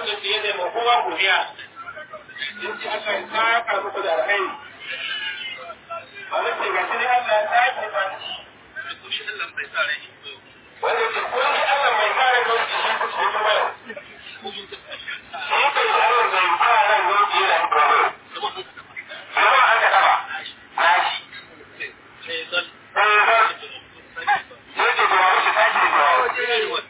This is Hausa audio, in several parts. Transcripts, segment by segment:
suka ce yana ma kowa godiya in ci aka yi saka muku da alkhairi wanda ce ga shi ne Allah ya sake ba shi wanda ce ko ni Allah mai kare doki shi ku ce kuma shi kai Allah mai kare doki yana kuma kuma an ka taba na shi sai zan yake da wani shi tashi da yawa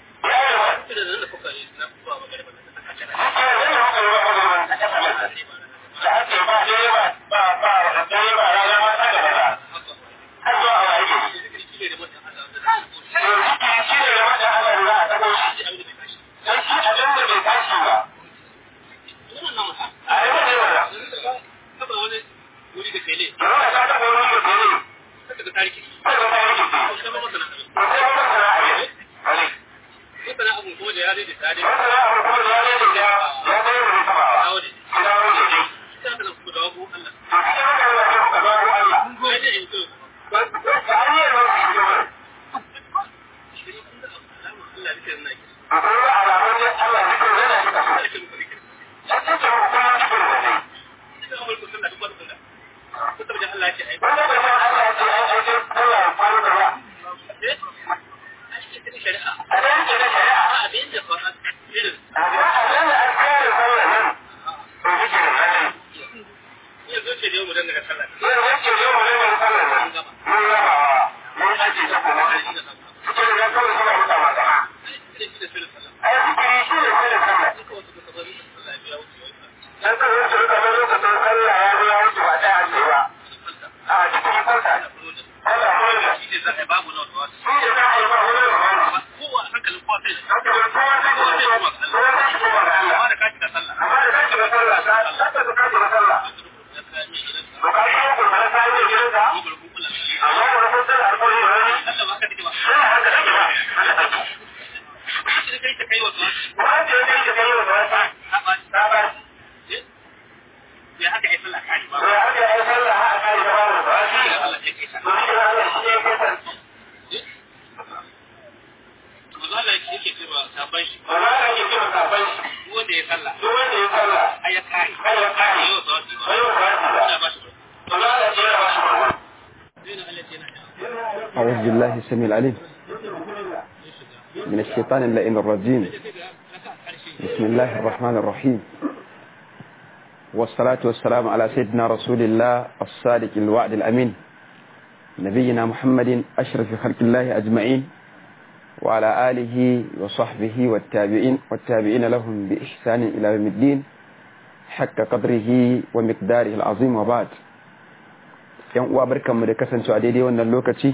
أعوذ بالله السميع العليم من الشيطان اللئيم الرجيم بسم الله الرحمن الرحيم والصلاة والسلام على سيدنا رسول الله الصادق الوعد الأمين نبينا محمد أشرف خلق الله أجمعين وعلى آله وصحبه والتابعين والتابعين لهم بإحسان إلى يوم الدين حق قدره ومقداره العظيم وبعد yan uwa barkanmu da kasancewa daidai wannan lokaci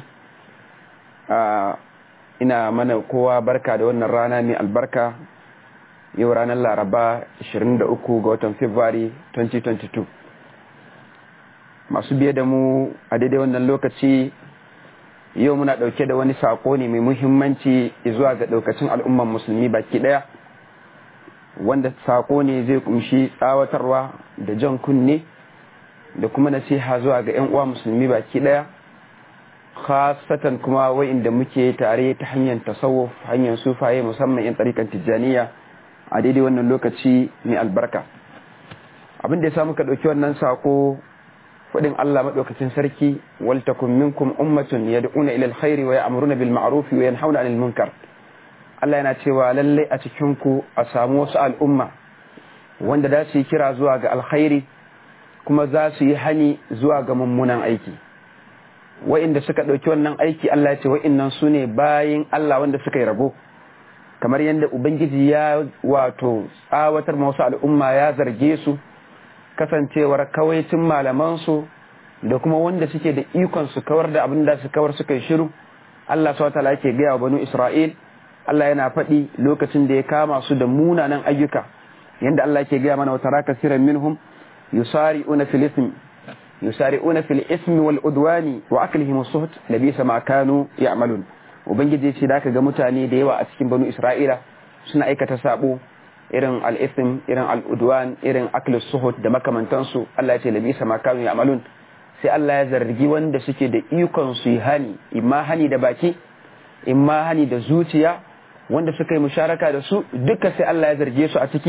ina mana kowa barka da wannan rana mai albarka yau ranar laraba 23 ga watan february 2022 masu biye da mu a daidai wannan lokaci yau muna dauke da wani sako ne mai muhimmanci zuwa ga daukacin al'umman musulmi baki daya wanda sako ne zai kumshi tsawatarwa da jan kunne da kuma nasiha zuwa ga 'yan uwa musulmi baki daya khasatan kuma wa'inda muke tare ta hanyar tasawuf hanyar sufaye musamman 'yan tsarikan tijjaniya a daidai wannan lokaci mai albarka abin da ya samu ka ɗauki wannan sako faɗin Allah maɗaukacin sarki wal takum minkum ummatun yad'una ila alkhairi wa ya'muruna bil ma'ruf wa yanhauna 'anil munkar Allah yana cewa lalle a cikin ku a samu wasu al'umma wanda za su yi kira zuwa ga alkhairi kuma za su yi hani zuwa ga mummunan aiki wa'inda suka ɗauki wannan aiki Allah ya ce wa'innan su ne bayin Allah wanda suka yi rabo kamar yadda ubangiji ya wato tsawatar wasu al'umma ya zarge su kasancewar kawaicin malamansu da kuma wanda suke da ikon su kawar da abin da su kawar suka yi shiru Allah swt yake gaya wa banu Isra'il Allah yana faɗi lokacin da ya kama su da munanan ayyuka yadda Allah ke gaya mana wata raka siran minhum yusari'una fil ism yusari'una fil ismi wal udwani wa aklihim as-suht labisa ma kanu ya'malun ubangiji ce da ga mutane da yawa a cikin banu Isra'ila suna aikata sabo irin al-ism irin al-udwan irin aklu suhut da makamantansu Allah ya ce labisa ma kanu ya'malun sai Allah ya zargi wanda suke da ikon su yi hani imma hani da baki imma hani da zuciya wanda suka yi musharaka da su duka sai Allah ya zarge su a ciki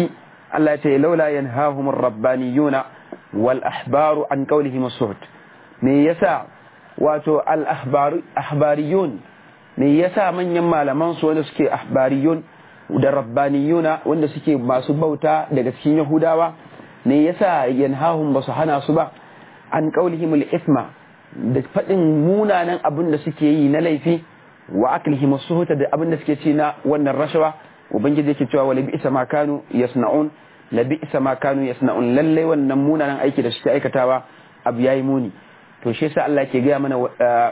Allah ya ce laula yanhahum rabbaniyuna wal ahbaru an qawlihim suhut me yasa wato al ahbariyun me yasa manyan malaman su wanda suke ahbariyun da rabbaniyuna wanda suke masu bauta daga cikin yahudawa me yasa yanhahum basu hana su ba an qawlihim al isma da fadin munanan abin da suke yi na laifi wa aklihim suhuta da abin da suke ci na wannan rashawa ubangiji yake cewa wala bi'sa ma kanu yasna'un la bi'sa ma kanu yasna'un lalle wannan munanan aiki da suke aikatawa abu yayi muni to shi yasa Allah ke gaya mana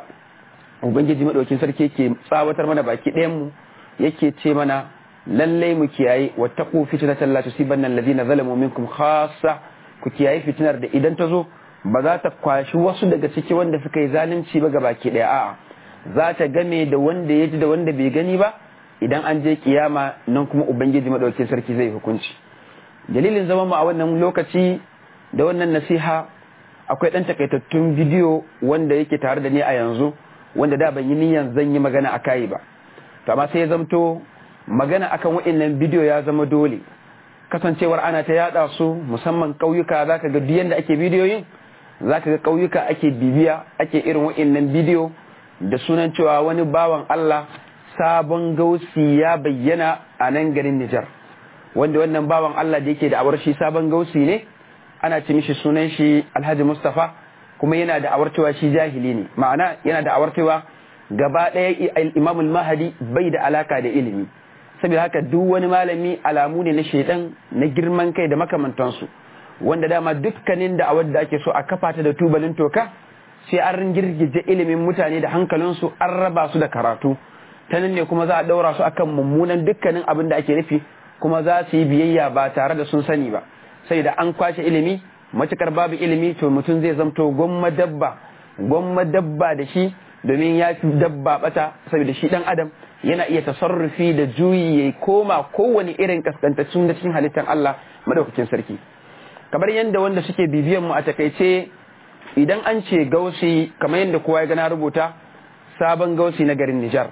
ubangiji madaukin sarki yake tsawatar mana baki ɗayan mu yake ce mana lalle mu kiyaye wattaqu fitnatan la tusibanna alladhina zalamu minkum khassa ku kiyaye fitinar da idan ta zo ba za ta kwashi wasu daga ciki wanda suka yi zalunci ba baki ɗaya a'a za ta game da wanda ya ji da wanda bai gani ba idan an je kiyama nan kuma ubangiji madaukin sarki zai hukunci dalilin zama mu a wannan lokaci da wannan nasiha akwai ɗan takaitattun bidiyo wanda yake tare da ni a yanzu wanda da ban yi niyan zan yi magana a kayi ba to amma sai ya zamto magana akan wa'annan bidiyo ya zama dole kasancewar ana ta yada su musamman ƙauyuka zaka ga duk yanda ake bidiyoyin zaka ga ƙauyuka ake bibiya ake irin wa'annan bidiyo da sunan cewa wani bawan Allah sabon gausi ya bayyana a nan garin Nijar wanda wannan bawan Allah da yake da awar shi sabon gausi ne ana ce mishi sunan shi Alhaji Mustafa kuma yana da awartewa shi jahili ne ma'ana yana da awartewa gaba ɗaya Imam Mahadi bai da alaka da ilimi saboda haka duk wani malami alamu ne na shaidan na girman kai da makamantansu wanda dama dukkanin da awar da ake so a kafa ta da tubalin toka sai an girgije ilimin mutane da hankalinsu an raba su da karatu ta nan ne kuma za a ɗaura su akan mummunan dukkanin abin da ake nufi kuma za su yi biyayya ba tare da sun sani ba sai da an kwashe ilimi matukar babu ilimi to mutum zai zamto gwamma dabba gwamma dabba da shi domin ya fi dabba bata saboda shi dan adam yana iya tasarrufi da juyi ya koma kowane irin kaskantaccen da cikin halittar Allah madaukakin sarki kamar yadda wanda suke bibiyan mu a takaice idan an ce gausi kamar yadda kowa ya gana rubuta sabon gausi na garin Nijar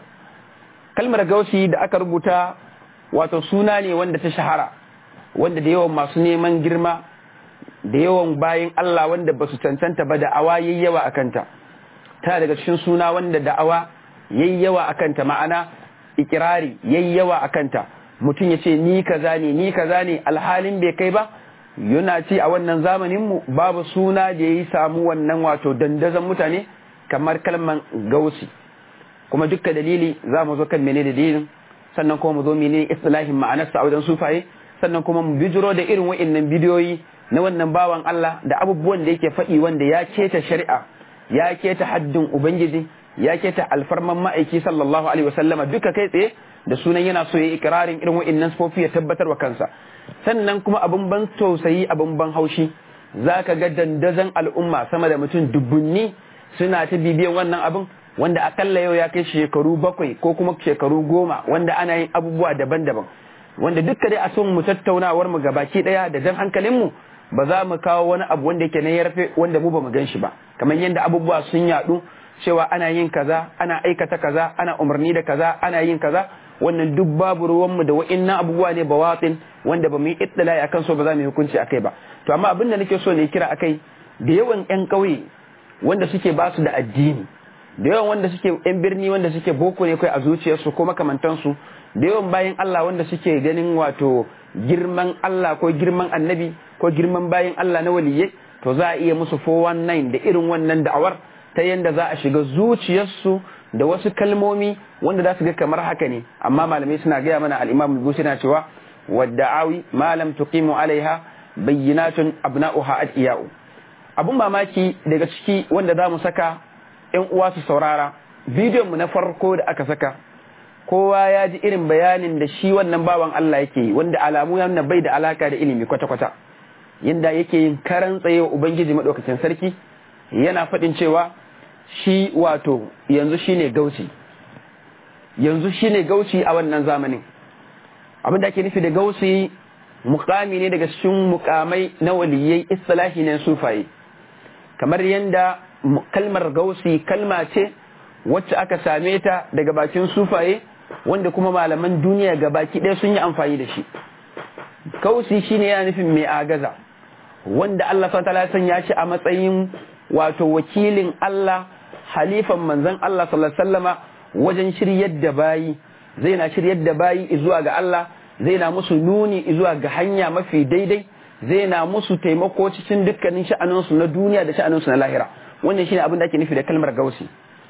kalmar gausi da aka rubuta wato suna ne wanda ta shahara wanda da yawan masu neman girma da yawan bayan Allah wanda ba su cancanta ba da'awa yayi yawa a kanta ta daga cikin suna wanda da'awa yayi yawa a kanta ma'ana ikirari yayi yawa a kanta mutum ya ce ni kaza ne ni kaza ne alhalin bai kai ba yana ce a wannan zamanin mu babu suna da yayi samu wannan wato dandazon mutane kamar kalman gausi kuma dukkan dalili za mu zo kan menene dalilin sannan kuma mu zo menene istilahin ma'anarsa a wajen sufaye sannan kuma mu bijiro da irin wa'annan bidiyoyi na wannan bawan Allah da abubuwan da yake faɗi wanda ya keta shari'a ya keta haddin ubangiji ya keta alfarman ma'aiki sallallahu alaihi wasallama duka kai tsaye da sunan yana so ya yi ikirarin irin wa'annan sifofi ya tabbatar wa kansa sannan kuma abin ban tausayi abin ban haushi zaka ga dandazon al'umma sama da mutum dubbunni suna ta bibiyan wannan abin wanda akalla yau ya kai shekaru bakwai ko kuma shekaru goma wanda ana yin abubuwa daban-daban wanda dukka dai a son mu tattaunawar mu gabaki daya da jan hankalin mu ba za mu kawo wani abu wanda yake na yarfe wanda mu ba mu gan shi ba kamar yadda abubuwa sun yadu cewa ana yin kaza ana aikata kaza ana umarni da kaza ana yin kaza wannan duk babu ruwan mu da wa'annan abubuwa ne bawatin wanda ba mu yi ittila akan so ba za mu yi hukunci akai ba to amma abin da nake so ne kira akai da yawan yan kauye wanda suke ba su da addini da yawan wanda suke yan birni wanda suke boko ne kai a zuciyarsu ko makamantansu da yawan bayan Allah wanda suke ganin wato girman Allah ko girman annabi ko girman bayan Allah na waliyye to za a iya musu 419 da irin wannan da'awar ta yanda za a shiga zuciyarsu da wasu kalmomi wanda za su ga kamar haka ne amma malamai suna gaya mana al-Imam al na cewa wadda'awi ma lam tuqimu alaiha bayyinatun abna'uha adiya'u abun mamaki daga ciki wanda za mu saka yan uwa su saurara bidiyon mu na farko da aka saka kowa ya ji irin bayanin da shi wannan bawan Allah yake yi wanda alamu ya nuna bai da alaka da ilimi kwata-kwata yanda yake yin karan tsaye wa ubangiji madaukakin sarki yana faɗin cewa shi wato yanzu shine gauci yanzu shine gauci a wannan zamanin abin da ake nufi da gauci mukami ne daga cikin mukamai na waliyai istilahi ne sufaye kamar yanda kalmar gausi kalma ce wacce aka same ta daga bakin sufaye wanda kuma malaman duniya ga baki ɗaya sun yi amfani da shi kausi shine yana nufin mai agaza wanda Allah subhanahu ya sanya shi a matsayin wato wakilin Allah halifan manzon Allah sallallahu alaihi wasallama wajen shiryar da bayi zai na shiryar da bayi zuwa ga Allah zai na musu nuni zuwa ga hanya mafi daidai zai na musu taimako cikin dukkanin sha'aninsu na duniya da sha'aninsu na lahira wannan shine abin da ake nufi da kalmar gausi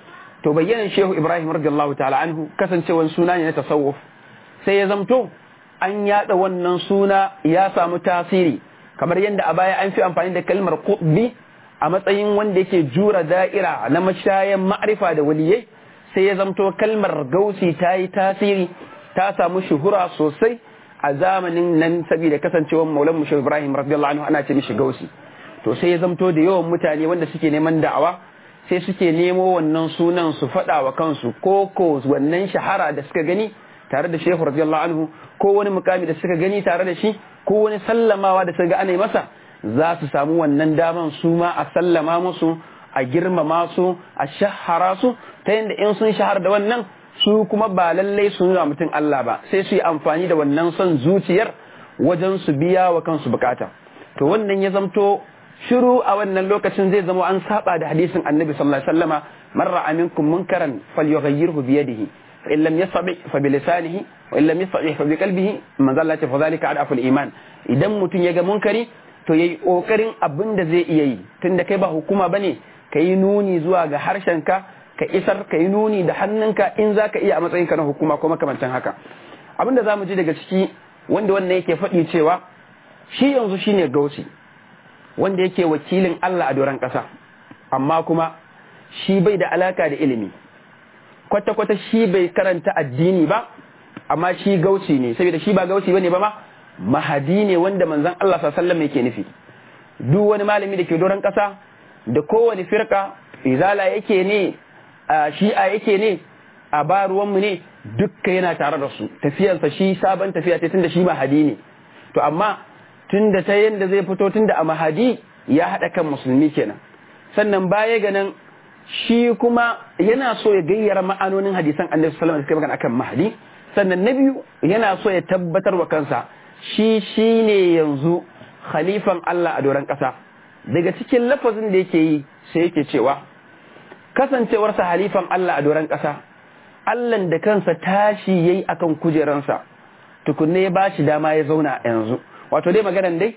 to bayyanan shehu ibrahim radiyallahu ta'ala anhu kasancewan suna ne na tasawuf sai ya zamto an yada wannan suna ya samu tasiri kamar yadda a baya an fi amfani da kalmar qutbi a matsayin wanda yake jura da'ira na mashayan ma'rifa da waliyai sai ya zamto kalmar gausi ta yi tasiri ta samu shuhura sosai a zamanin nan saboda kasancewar maulan mu ibrahim radiyallahu anhu ana ce mishi gausi to sai ya zamto da yawan mutane wanda suke neman da'awa sai suke nemo wannan sunan su faɗa wa kansu ko ko wannan shahara da suka gani tare da shehu radiyallahu anhu ko wani mukami da suka gani tare da shi ko wani sallamawa da suka ga ana masa za su samu wannan daman su ma a sallama musu a girmama su a shahara su ta yadda in sun shahar da wannan su kuma ba lallai su nuna mutum Allah ba sai su yi amfani da wannan son zuciyar wajen su biya wa kansu bukata to wannan ya zamto shiru a wannan lokacin zai zama an saba da hadisin annabi sallallahu alaihi wasallama man ra'a minkum munkaran falyughayyirhu bi yadihi fa in lam yastati fa bi lisanihi wa in lam yastati fa bi qalbihi man zalla ta fa zalika adaful iman idan mutum ya ga munkari to yayi kokarin abin da zai iya yi tunda kai ba hukuma bane kai nuni zuwa ga harshenka ka isar ka yi nuni da hannunka in za ka iya a matsayinka na hukuma ko makamantan haka abin da za mu ji daga ciki wanda wannan yake faɗi cewa shi yanzu shine gausi wanda yake wakilin Allah a doron ƙasa amma kuma shi bai da alaka da ilimi kwata-kwata shi bai karanta addini ba amma shi gausi ne saboda shi ba gausi bane ba ma mahadi ne wanda manzon Allah sallallahu alaihi wasallam yake nufi duk wani malami da ke doron ƙasa da kowane firka izala yake ne a shi'a yake ne a ba ruwanmu ne dukka yana tare da su tafiyarsa shi sabon tafiya ce tunda shi mahadi ne to amma tunda ta yanda zai fito tunda a mahadi ya haɗa kan musulmi kenan sannan baya ganin shi kuma yana so ya gayyara ma'anonin hadisan annabi sallallahu alaihi wasallam akan mahadi sannan na biyu yana so ya tabbatar wa kansa shi shine yanzu khalifan Allah a doron ƙasa daga cikin lafazin da yake yi sai yake cewa kasancewarsa halifan Allah a doron ƙasa Allahn da kansa tashi yayi akan kujeransa tukunne ya ba shi dama ya zauna yanzu wato dai maganan dai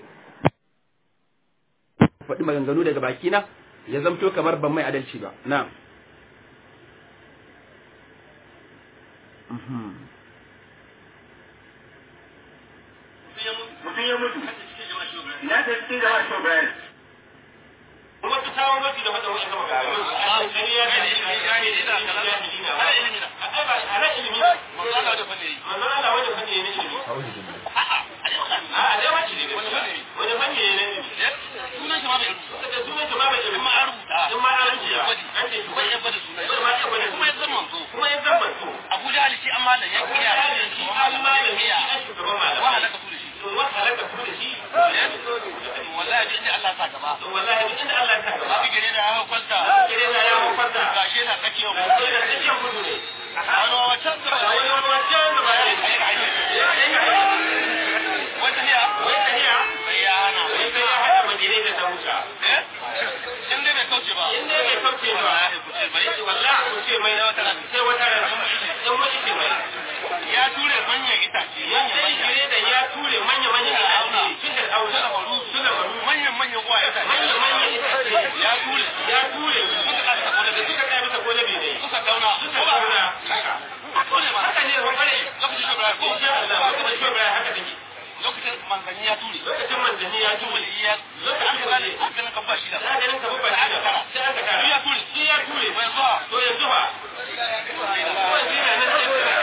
faɗi maganganu daga bakina ya zamto kamar ban mai adalci ba na mutum ya mutu ya ta cikin jama'a shi bayan kuma ta kawo mafi da wata wani sama ga Abuja halici an malam ya kiya shi an malam ya wa halaka su da shi wallahi duk inda Allah sa gaba wallahi duk inda Allah ta gaba Abi gare da ya hau kwalta gare na ya kwanta gashe na tsakiyar ga mu sai da cikin gudu ne wani wancan da wani wani wancan da ba ya wata hiya wai tahiya sai ya hana wai sai ya hada madinai da ta wuta eh in dai bai kauce ba in dai bai kauce ba wallahi ku ce bai wallahi ku ce mai sai wata rana in wani ce mai ya ture manyan itace ya manyan sai manyan gire da ya ture manya manya itace tun da auna suna maru manyan manyan uwa itace manya manya itace ya ture ya ture suka kasa kone da suka kai masa gole bai dai suka dauna suka zauna haka haka ne ba bare lokacin shugaba ko insha Allah kuma shi ba haka take lokacin manzanni ya ture lokacin manzanni ya ture ya lokacin aka gane aka gane kan ba shi da da ganin ka babba shi da sai aka kara ya ture shi ya ture bai zuwa to yanzu ba kuma shi ne nan sai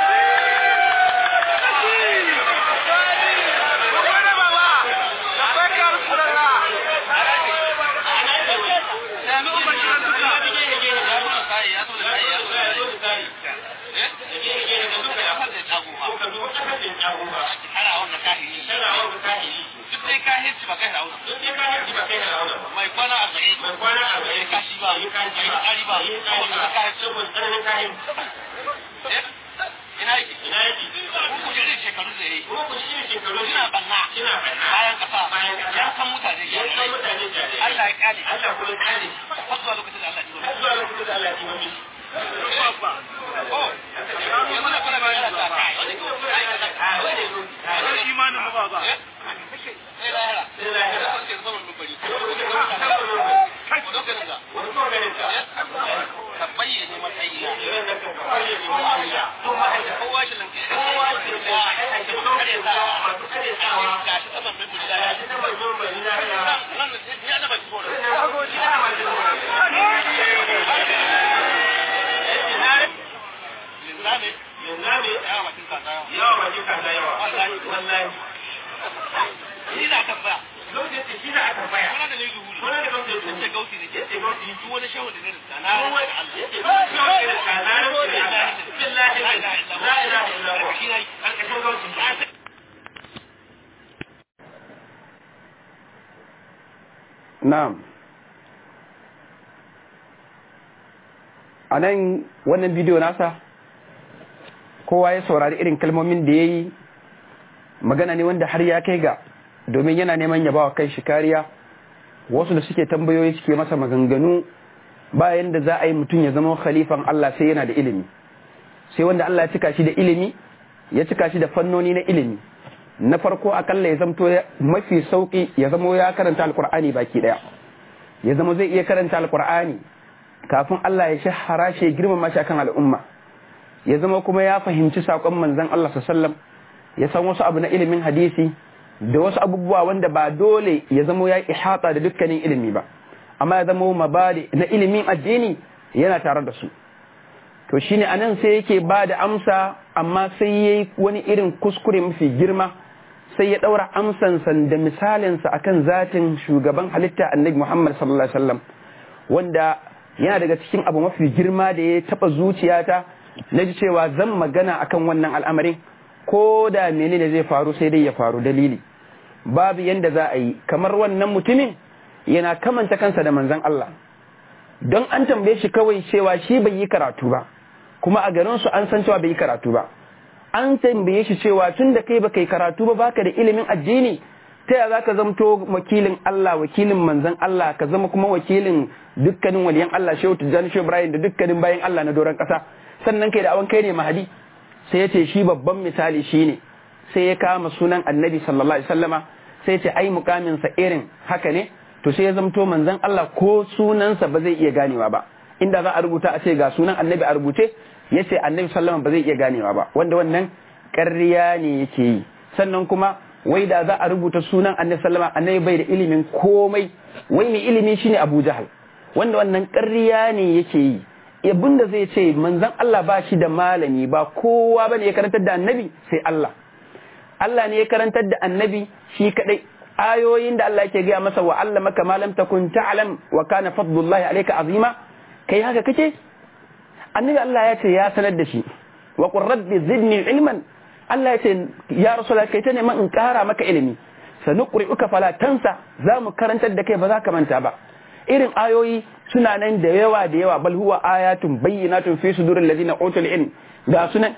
ya ture sai ya ture sai eh ya fada tagu ma ana wannan kahiri duk dai kahirci ba kai rauna mai kwana a tsaye mai kashi ba mai tsari ba saboda kahirci eh ina yake ku kuje da shekaru da yayi kuma ku shi shekaru suna banna suna banna bayan kasa bayan kasa ya san mutane ya san mutane jare Allah ya kyale Allah kuma kare har zuwa lokacin da Allah ya har zuwa lokacin da Allah ya yi mishi Oh, yanzu da kuna magana ta kai wani ko ai kaza a wani zo a wani imanin mu ba ba sai lahira sai lahira. sai ke zaman dubari Kai. lokacin da wani ko ganin ta ka bayyane matsayina idan da ka kwaye ne ma'aikata to ma'aikata kowa shi lanke kowa ke da ake kare sawa masu kare sawa ga shi saman mai da ya ji na mai yin mai na ya nan nan ya da bai tsoro linzame yawa bakin kasa yawa ni na tambaya kuna da ne zuhuri sun ce gauti ne ke duk wani shehu da ne da na rasa Allah na'am a nan wannan bidiyo nasa kowa ya saurari irin kalmomin da ya yi magana ne wanda har ya kai ga domin yana neman ya bawa kai shi kariya wasu da suke tambayoyi suke masa maganganu bayan da za a yi mutum ya zama khalifan Allah sai yana da ilimi sai wanda Allah ya cika shi da ilimi ya cika shi da fannoni na ilimi na farko akalla ya zamto mafi sauki ya zama ya karanta alkur'ani baki daya ya zama zai iya karanta alkur'ani kafin Allah ya shahara shi ya girmama shi akan al'umma ya zama kuma ya fahimci saƙon manzon Allah sallam ya san wasu abu na ilimin hadisi da wasu abubuwa wanda ba dole ya zama ya ihata da dukkanin ilimi ba amma ya zama mabadi na ilimin addini yana tare da su to shine anan sai yake ba da amsa amma sai yayi wani irin kuskure mafi girma sai ya daura amsansa da misalinsa akan zatin shugaban halitta annabi Muhammad sallallahu alaihi wasallam wanda yana daga cikin abu mafi girma da ya taba zuciyata na ji cewa zan magana akan wannan al'amarin ko da menene zai faru sai dai ya faru dalili babu yanda za a yi kamar wannan mutumin yana kamanta kansa da manzon Allah don an tambaye shi kawai cewa shi bai yi karatu ba kuma a garin su an san cewa bai yi karatu ba an tambaye shi cewa tun da kai baka yi karatu ba baka da ilimin addini ta yaya zaka zamto wakilin Allah wakilin manzon Allah ka zama kuma wakilin dukkanin waliyan Allah Shehu Tijjani Shehu Ibrahim da dukkanin bayan Allah na doron kasa sannan kai da awan kai ne mahadi sai ya ce shi babban misali shine sai ya kama sunan Annabi sallallahu alaihi wasallama sai ya ce ai mukamin sa irin haka ne to sai ya zamto manzon Allah ko sunansa ba zai iya ganewa ba inda za a rubuta a ce ga sunan Annabi a rubuce ya ce Annabi sallallahu ba zai iya ganewa ba wanda wannan ƙarya ne yake yi sannan kuma wai da za a rubuta sunan Annabi sallama Annabi bai da ilimin komai wai mai ilimi shine Abu Jahal wanda wannan ƙarya ne yake yi abin da zai ce manzon Allah ba shi da malami ba kowa bane ya karantar da Annabi sai Allah Allah ne ya karantar da Annabi shi kadai ayoyin da Allah yake gaya masa wa allamaka ma lam takun ta'lam wa kana fadlullahi alayka azima kai haka kake annabi Allah ya ce ya sanar da shi wa qur rabbi zidni ilman Allah ya ce ya rasulullah kai ta neman in kara maka ilimi sanuqri'uka fala tansa za mu karantar da kai ba za ka manta ba irin ayoyi suna nan da yawa da yawa bal huwa ayatun bayyinatun fi suduril ladina utul ilm ga sunan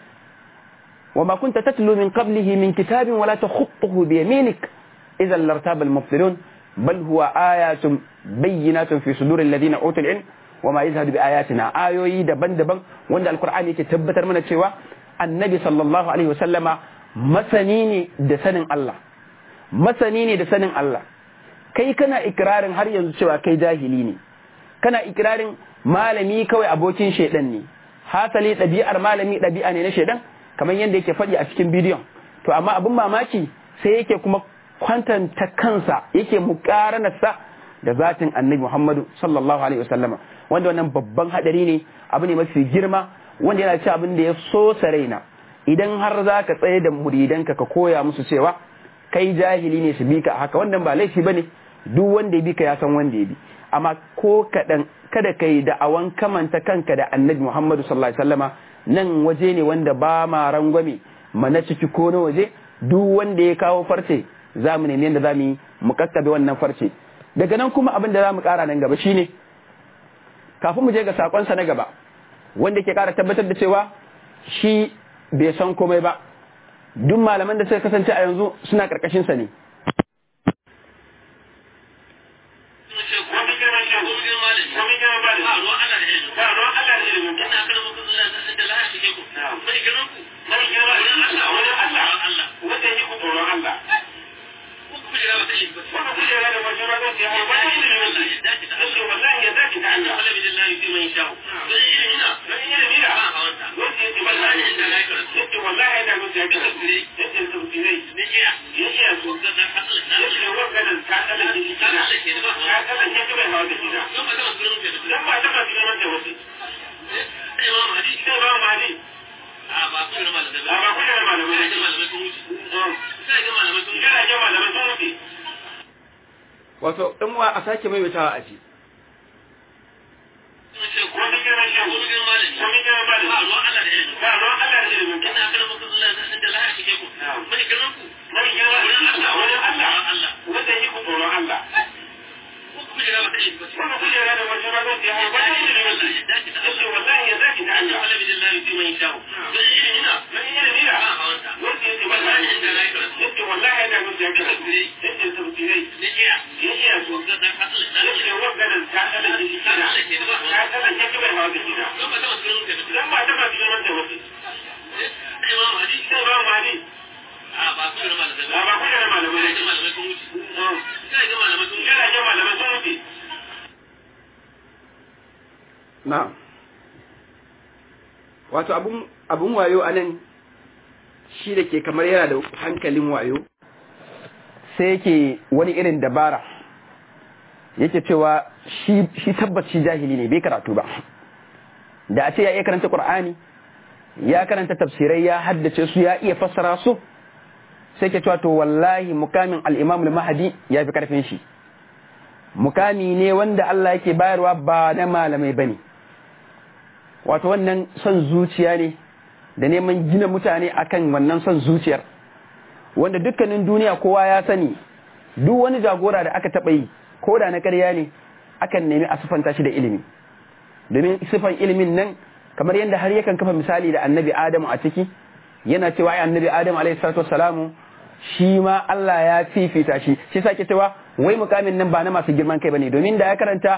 وما كنت تتلو من قبله من كتاب ولا تخطه بيمينك إذا لارتاب المبطلون بل هو آيات بينات في صدور الذين أوتوا العلم وما يزهد بآياتنا آيوي دبن دبن وند القرآن يتبتر من الشيوى النبي صلى الله عليه وسلم مسنيني دسن الله مسنيني دسن الله kai kana ikirarin har yanzu cewa kai jahili ne kana ikirarin malami kawai abokin shaidan ne hasali ɗabi'ar malami ɗabi'a ne na shaidan kamar yadda yake faɗi a cikin bidiyon to amma abin mamaki sai yake kuma kwantanta kansa yake mukaranarsa da zatin annabi Muhammadu sallallahu alaihi wasallama wanda wannan babban hadari ne abu ne mafi girma wanda yana ci abin da ya so raina idan har za ka tsaye da muridanka ka koya musu cewa kai jahili ne su bi ka haka wannan ba laifi bane duk wanda ya bi ka ya san wanda ya bi amma ko kaɗan kada ka yi da'awan kamanta kanka da annabi Muhammadu sallallahu alaihi wasallama nan waje ne wanda ba ma rangwame mana ciki ko na waje duk wanda ya kawo farce za mu nemi yadda za mu yi mu kakkabe wannan farce daga nan kuma abin da za mu kara nan gaba shine kafin mu je ga sakonsa na gaba wanda ke kara tabbatar da cewa shi bai san komai ba duk malaman da suka kasance a yanzu suna karkashin sa ne wato ɗan wa a sake maimaitawa a ji na wato abun wayo a nan shi da ke kamar yana da hankalin wayo sai yake wani irin dabara yake cewa shi tabbas shi jahili ne bai karatu ba da a ce ya iya karanta ƙur'ani ya karanta tafsirai ya haddace su ya iya fassara su sai ke cewa to wallahi mukamin al-imam al-mahdi ya fi karfin shi mukami ne wanda Allah yake bayarwa ba na malamai bane wato wannan son zuciya ne da neman gina mutane akan wannan son zuciyar wanda dukkanin duniya kowa ya sani duk wani jagora da aka taɓa yi ko da na ƙarya ne akan nemi a sifanta shi da ilimi domin sifan ilimin nan kamar yadda har yakan kafa misali da annabi adamu a ciki yana cewa ai annabi adamu alaihi salatu wassalamu shi ma Allah ya fifita shi shi sake cewa wai mukamin nan ba na masu girman kai bane domin da ya karanta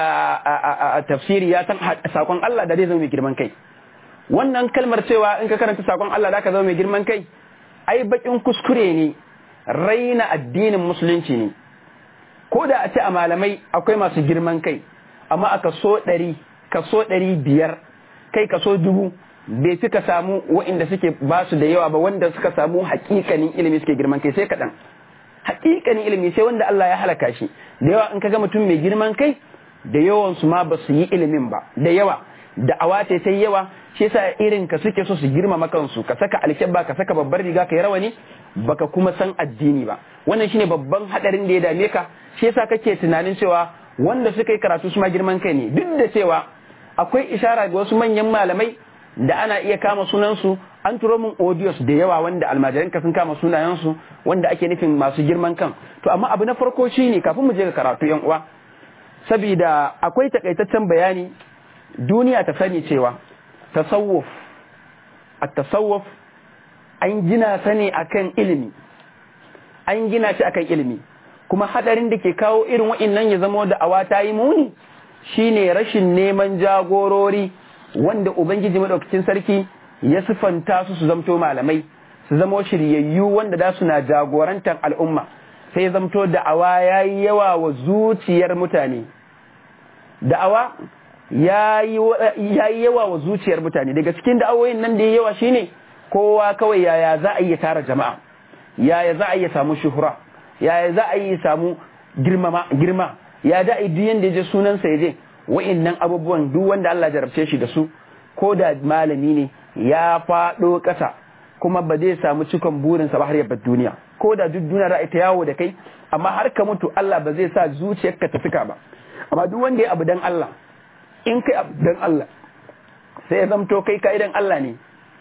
a tafsiri ya san sakon Allah da zai zama mai girman kai wannan kalmar cewa in ka karanta sakon Allah da ka zama mai girman kai ai bakin kuskure ne raina addinin musulunci ne ko da a ce a malamai akwai masu girman kai amma a kaso ɗari kaso ɗari biyar kai kaso dubu bai fi ka samu waɗanda suke ba su da yawa ba wanda suka samu hakikanin ilimi suke girman kai sai kaɗan hakikanin ilimi sai wanda Allah ya halaka shi da yawa in ka ga mutum mai girman kai da yawan su ma ba su yi ilimin ba da yawa da awace sai yawa shi yasa irin ka suke so su girmama kansu ka saka alkyabba ka saka babbar riga ka yi rawani baka kuma san addini ba wannan shine babban hadarin da ya dame ka shi yasa kake tunanin cewa wanda suka yi karatu su ma girman kai ne duk da cewa akwai ishara ga wasu manyan malamai da ana iya kama sunansu an turo min audios da yawa wanda almajiranka sun kama sunayensu wanda ake nufin masu girman kan to amma abu na farko shine kafin mu je ga karatu yan uwa saboda akwai takaitaccen bayani duniya ta sani cewa tasawuf at-tasawuf an gina sa ne akan ilimi an gina shi akan ilimi kuma hadarin da ke kawo irin wa'annan ya zama da awa ta yi muni shine rashin neman jagorori wanda ubangiji madaukakin sarki ya sifanta su su zamto malamai su zamo shiryayyu wanda da suna jagorantar al'umma sai zamto da'awa ya yi yawa wa zuciyar mutane da'awa ya yi yawa wa zuciyar mutane daga cikin da'awoyin nan da ya yawa shine kowa kawai yaya za a iya tara jama'a yaya za a iya samu shuhura yaya za a iya samu girma ya da a duk yanda ya je sunansa ya je wa'innan abubuwan duk wanda Allah jarabce shi da su ko da malami ne ya faɗo ƙasa kuma ba zai samu cikon burinsa ba har ya bar duniya ko da duk duniya za ta yawo da kai amma har ka mutu Allah ba zai sa zuciyarka ta fika ba amma duk wanda ya abu dan Allah in kai abu dan Allah sai ya zamto kai ka idan Allah ne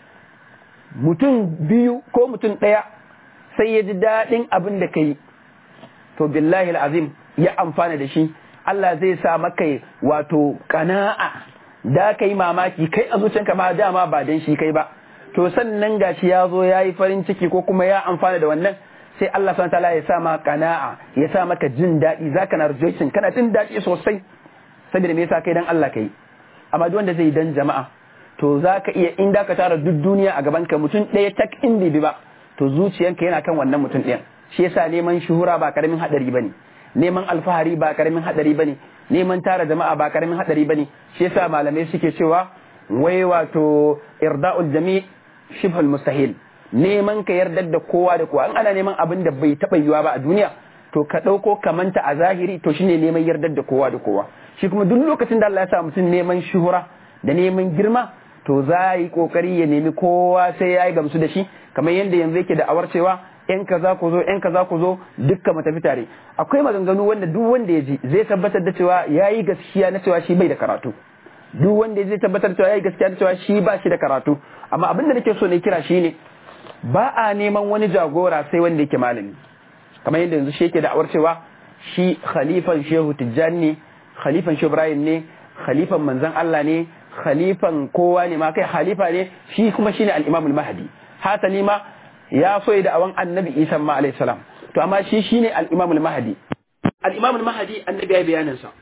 mutum biyu ko mutum ɗaya sai ya ji daɗin abin da kai to billahi al'azim ya amfana da shi Allah zai sa maka wato kana'a da ka yi mamaki kai a zuciyanka ma dama ba dan shi kai ba to sannan gashi ya zo ya yi farin ciki ko kuma ya amfana da wannan sai Allah subhanahu wataala ya sa ma kana'a ya sa maka jin daɗi zaka na rejoicing kana jin daɗi sosai saboda me yasa kai dan Allah kai amma duk wanda zai dan jama'a to zaka iya in da ka tara duk duniya a gaban ka mutum ɗaya tak in bi ba to zuciyanka yana kan wannan mutum ɗayan shi yasa neman shuhura ba karamin hadari bane neman alfahari ba karamin hadari bane neman tara jama'a ba karamin hadari bane shi yasa malamai suke cewa wai wato irda'ul jami' shibhul mustahil neman ka yardar da kowa da kowa an ana neman abin da bai taɓa yiwa ba a duniya to ka ɗauko kamanta a zahiri to shine neman yardar da kowa da kowa shi kuma duk lokacin da Allah ya sa mutum neman shuhura da neman girma to za yi kokari ya nemi kowa sai ya yi gamsu da shi kamar yadda yanzu yake da awar cewa yan kaza ku zo yan kaza ku zo dukka mu tafi tare akwai maganganu wanda duk wanda ya ji zai tabbatar da cewa ya yi gaskiya na cewa shi bai da karatu duk wanda zai tabbatar cewa ya yi gaskiya na cewa shi ba shi da karatu amma abin da nake so ne kira shi ne ba a neman wani jagora sai wanda yake malami kamar yadda yanzu shi yake da awar cewa shi khalifan shehu tijjani ne khalifan shehu ibrahim ne khalifan manzon Allah ne khalifan kowa ne ma kai khalifa ne shi kuma shine al-imam al-mahdi hasali ma ya so da awan annabi isa ma alayhi salam to amma shi shine al-imam al-mahdi al-imam al-mahdi annabi ya bayanin sa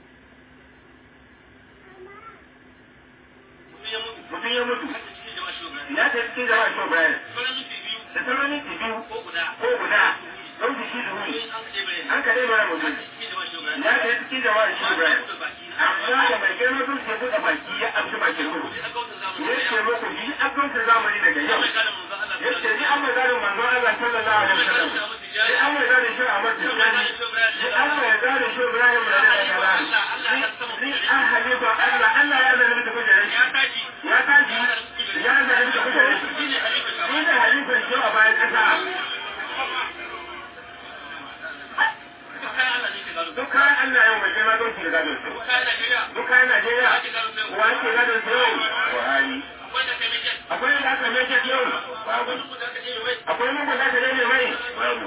mutum ya mutu ya ta cikin jama'a shi Ibrahim da sauran minti biyu ko guda don shi da wuri an ka dai mara mutum ya ta cikin jama'a shi Ibrahim amma da mai girma sun ce buɗe baki ya amshi bakin ruhu ya ce muku yi akwai zamani daga yau ya ce ni an mai zarin manzo Allah sallallahu alaihi wasallam ni an mai zarin shi Ahmad Tijani ni an mai zarin shi Ibrahim da Allah ni an halifa Allah Allah ya zama da kujerar shi ya tashi ya zama da kujerar shi ni da halifan shi a bayan kasa duk kayan Allah yau mai girma don shi da gadon su duk kayan Najeriya wa ake gadon su yau Buhari akwai da aka mai jet yau babu akwai mun da aka daina mai babu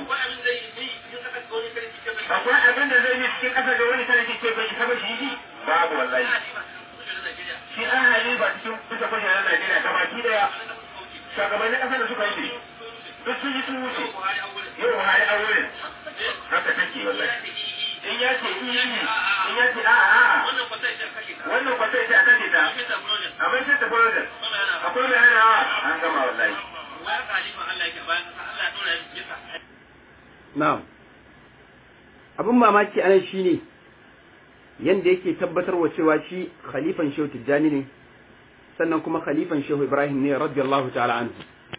akwai abin da zai yi cikin ƙasa da wani sarki ce bai isa ba shi yi babu wallahi shi an hali ba cikin kusa kujerar Najeriya gabaki daya shugabannin ƙasar da suka yi duk sun yi sun wuce yau Buhari a wurin haka take wallahi in ya ce in yi in ya ce a a wannan kwata ita a kashe ta a bai sai ta project akwai mai hanawa an gama wallahi na'am abin mamaki anan shine yanda yake tabbatar wa cewa shi khalifan shehu tijjani ne sannan kuma khalifan shehu ibrahim ne radiyallahu ta'ala anhu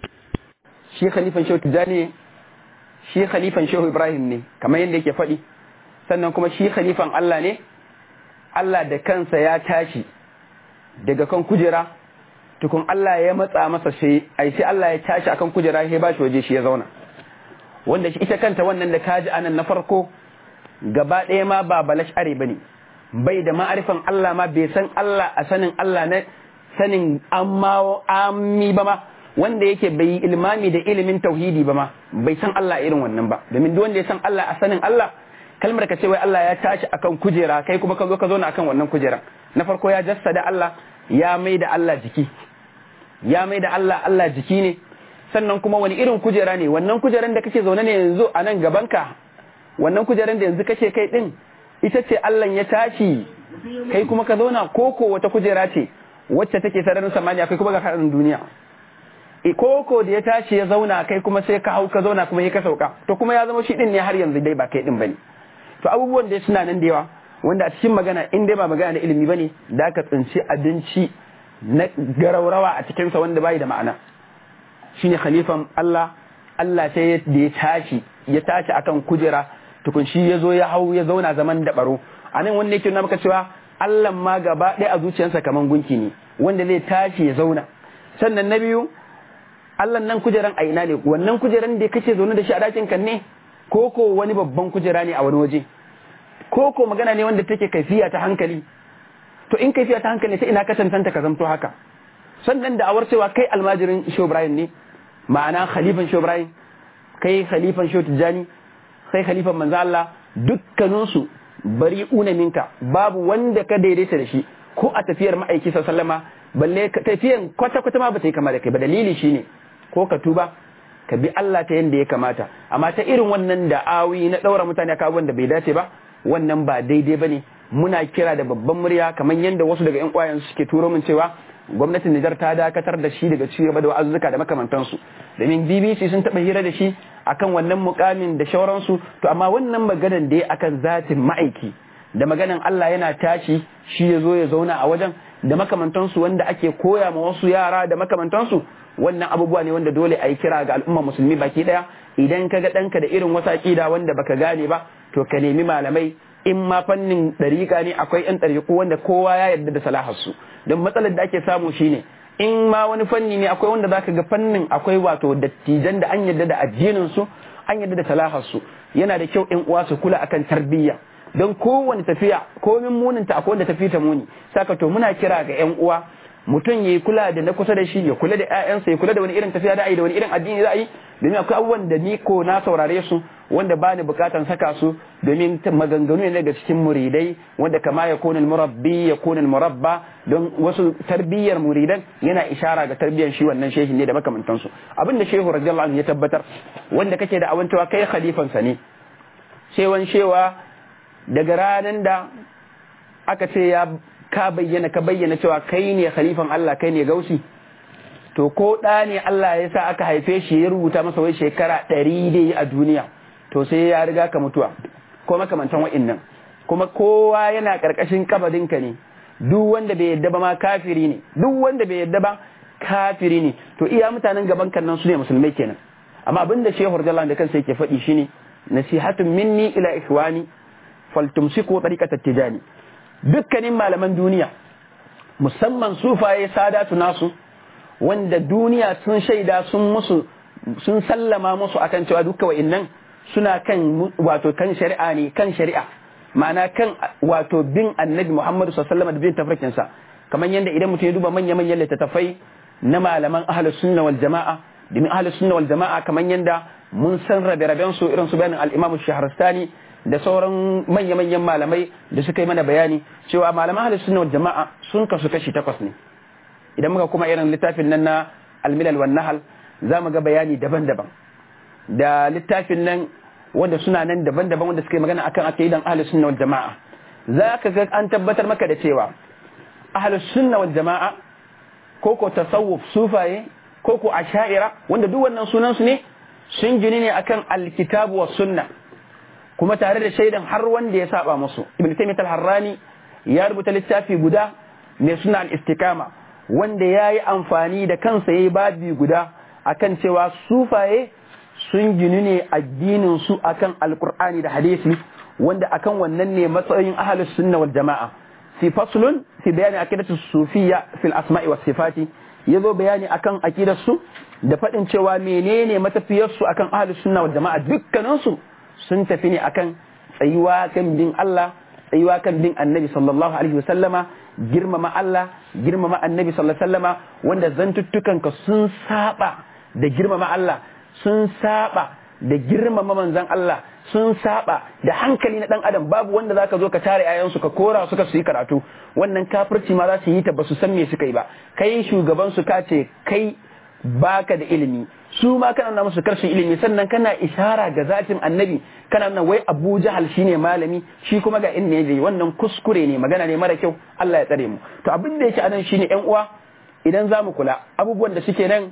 shi khalifan shehu tijjani ne shi khalifan shehu ibrahim ne kamar yadda yake faɗi sannan kuma shi khalifan Allah ne Allah da kansa ya tashi daga kan kujera tukun Allah ya matsa masa sai ai sai Allah ya tashi akan kujera sai ba shi waje shi ya zauna wanda shi ita kanta wannan da kaji anan na farko gaba ɗaya ma ba balash are bane bai da ma'arifan Allah ma bai san Allah a sanin Allah na sanin amma ammi ba ma wanda yake bai yi ilmami da ilimin tauhidi ba ma bai san Allah irin wannan ba domin duk wanda ya san Allah a sanin Allah kalmar ka ce wai Allah ya tashi akan kujera kai kuma ka zo ka zauna akan wannan kujeran na farko ya jassada Allah ya mai da Allah jiki ya mai da Allah Allah jiki ne sannan kuma wani irin kujera ne wannan kujeran da kake zaune ne yanzu a nan gabanka wannan kujeran da yanzu kake kai din ita ce Allah ya tashi kai kuma ka zauna koko wata kujera ce wacce take sararin samaniya kai kuma ga karin duniya koko da ya tashi ya zauna kai kuma sai ka hau ka zauna kuma ya ka sauka to kuma ya zama shi din ne har yanzu dai ba kai din bane to abubuwan da suna nan da yawa wanda a cikin magana in dai ba magana na ilimi bane da ka tsinci abinci na garaurawa a cikin sa wanda bai da ma'ana shine khalifan Allah Allah sai da ya tashi ya tashi akan kujera tukun shi ya zo ya hau ya zauna zaman da baro anan wanda yake nuna maka cewa Allah ma gaba ɗaya a zuciyarsa kaman gunki ne wanda zai tashi ya zauna sannan na biyu Allah nan kujeran a ina ne wannan kujeran da kake zaune da shi a dakin kan ne ko ko wani babban kujera ne a wani waje ko ko magana ne wanda take kaifiya ta hankali to in kaifiya ta hankali sai ina ka tantanta ka zamto haka sannan da awar cewa kai almajirin Shehu Ibrahim ne ma'ana khalifan Shehu Ibrahim kai khalifan Shehu Tijjani kai khalifan manzo Allah dukkaninsu bari una minka babu wanda ka daidaita da shi ko a tafiyar ma'aiki sallama balle tafiyan kwata kwata ma ba ta yi kama da kai ba dalili shine ko ka tuba ka bi Allah ta yanda ya kamata amma ta irin wannan da'awi na daura mutane aka abubuwan da bai dace ba wannan ba daidai bane muna kira da babban murya kamar yanda wasu daga yan kwayan suke turo min cewa gwamnatin Nijar ta dakatar da shi daga cigaba da wa'azzuka da makamantansu domin BBC sun taɓa hira da shi akan wannan mukamin da shauransu to amma wannan maganan da ya akan zatin ma'aiki da maganan Allah yana tashi shi ya zo ya zauna a wajen da makamantansu wanda ake koya ma wasu yara da makamantansu wannan abubuwa ne wanda dole a yi kira ga al'umma musulmi baki daya idan ka ga ɗanka da irin wata aƙida wanda baka gane ba to ka nemi malamai in ma fannin ɗariƙa ne akwai ƴan ɗariƙu wanda kowa ya yarda da salaharsu don matsalar da ake samu shine in ma wani fanni ne akwai wanda zaka ga fannin akwai wato dattijan da an yarda da addinin su an yarda da salaharsu yana da kyau ƴan uwa su kula akan tarbiyya don kowane tafiya komin muninta akwai wanda tafi ta muni saka to muna kira ga ƴan uwa mutum ya kula da na kusa da shi ya kula da ƴaƴansa ya kula da wani irin tafiya da ai da wani irin addini za a yi domin akwai abubuwan da ni ko na saurare su wanda bani bukatan saka su domin maganganu ne daga cikin muridai wanda kama ya kone murabbi ya kone murabba don wasu tarbiyyar muridan yana ishara ga tarbiyyar shi wannan shehi ne da makamantansu abin da shehu radiyallahu anhu ya tabbatar wanda kake da awancewa kai khalifansa ne cewan shewa daga ranar da aka ce ya ka bayyana ka bayyana cewa kai ne khalifan Allah kai ne gausi to ko ɗa ne Allah ya sa aka haife shi ya rubuta masa wai shekara ɗari dai a duniya to sai ya riga ka mutuwa ko makamantan wa'innan kuma kowa yana ƙarƙashin kabadinka ne duk wanda bai yadda ba ma kafiri ne duk wanda bai yadda ba kafiri ne to iya mutanen gaban kan nan su ne musulmai kenan amma abin da shehu radiyallahu da kansa yake faɗi shine nasihatun minni ila ikhwani faltumsiku tariqatat tijani dukkanin malaman duniya musamman sufaye sadatu nasu wanda duniya sun shaida sun musu sun sallama musu akan cewa dukkan wa'annan suna kan wato kan shari'a ne kan shari'a ma'ana kan wato bin annabi Muhammadu sallallahu alaihi wasallam da bin tafarkin sa kamar yanda idan mutum ya duba manya manyan littattafai na malaman ahlus sunna wal jama'a domin ahlus sunna wal jama'a kamar yanda mun san rabe raben su irin su bayanin al-Imam Shahrastani da sauran manya manyan malamai da suka yi mana bayani cewa malaman ahlus sunna wal jama'a sun kasu kashi takwas ne idan muka kuma irin littafin nan na almilal wan nahal za mu ga bayani daban-daban da littafin nan wanda suna nan daban-daban wanda suka yi magana akan aqidan ahlus sunna wal jamaa za ka ga an tabbatar maka da cewa ahlus sunna wal jamaa ko ko tasawuf sufaye ko ko asha'ira wanda duk wannan sunan su ne sun gini ne akan alkitabu was sunna kuma tare da shaidan har wanda ya saba musu ibn taymiyyah al-harrani ya rubuta littafi guda mai suna al-istiqama wanda ya yi amfani da kansa ya yi babi guda akan cewa sufaye sun ginu ne addinin su akan alkur'ani da hadisi wanda akan wannan ne matsayin ahalus sunna wal jama'a fi faslun fi bayani aqidatu sufiyya fil asma'i was sifati yazo bayani akan aqidar su da fadin cewa menene matafiyar su akan ahalus sunna wal jama'a dukkanin su sun tafi ne akan tsayuwa kan bin Allah tsayuwa kan bin annabi sallallahu alaihi wasallama girmama Allah girmama annabi sallallahu alaihi wasallama wanda zantuttukan ka sun saba da girmama Allah sun saba da girmama manzon Allah sun saba da hankali na dan adam babu wanda zaka zo ka tare ayansu ka kora suka su yi karatu wannan kafirci ma za su yi ta ba su san me suka yi ba kai shugaban su ka ce kai baka da ilimi su ma kana nuna musu karshen ilimi sannan kana ishara ga zatin annabi kana nuna wai Abu Jahal shine malami shi kuma ga inda yaje wannan kuskure ne magana ne mara kyau Allah ya tsare mu to abin da yake anan shine ƴan uwa idan zamu kula abubuwan da suke nan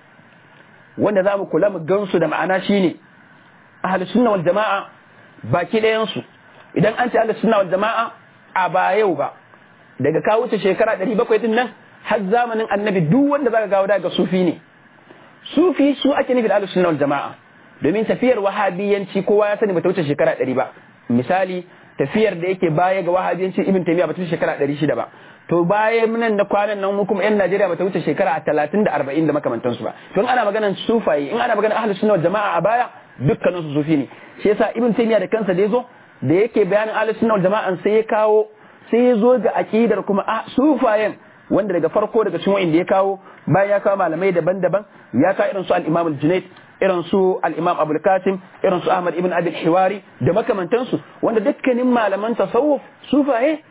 wanda zamu kula mu gansu da ma'ana shine ahlus sunna wal jamaa baki ɗayan su idan an ce ahlus sunna wal jamaa a ba yau ba daga ka wuce shekara 700 din nan har zamanin annabi duk wanda zaka gawo daga sufi ne sufi su ake nufi da ahlus sunna wal jamaa domin tafiyar wahabiyanci kowa ya sani bata wuce shekara 100 ba misali tafiyar da yake baya ga wahabiyanci ibn taymiya bata wuce shekara 600 ba to baya nan da kwanan nan mu kuma yan Najeriya bata wuce shekara 30 da 40 da makamantansu ba don ana maganar sufaye in ana maganar ahlus sunna wal jamaa a baya dukkanin su sufi ne shi yasa ibn taymiya da kansa da yazo da yake bayanin ahlus sunna wal jamaa sai ya kawo sai ya zo ga aqidar kuma sufayen wanda daga farko daga cikin wa'inda ya kawo bayan ya kawo malamai daban-daban ya kawo irin su al-Imam al-Junayd irin su al-Imam Abdul Qasim irin su Ahmad ibn Abi hiwari da makamantansu wanda dukkanin malaman tasawuf sufaye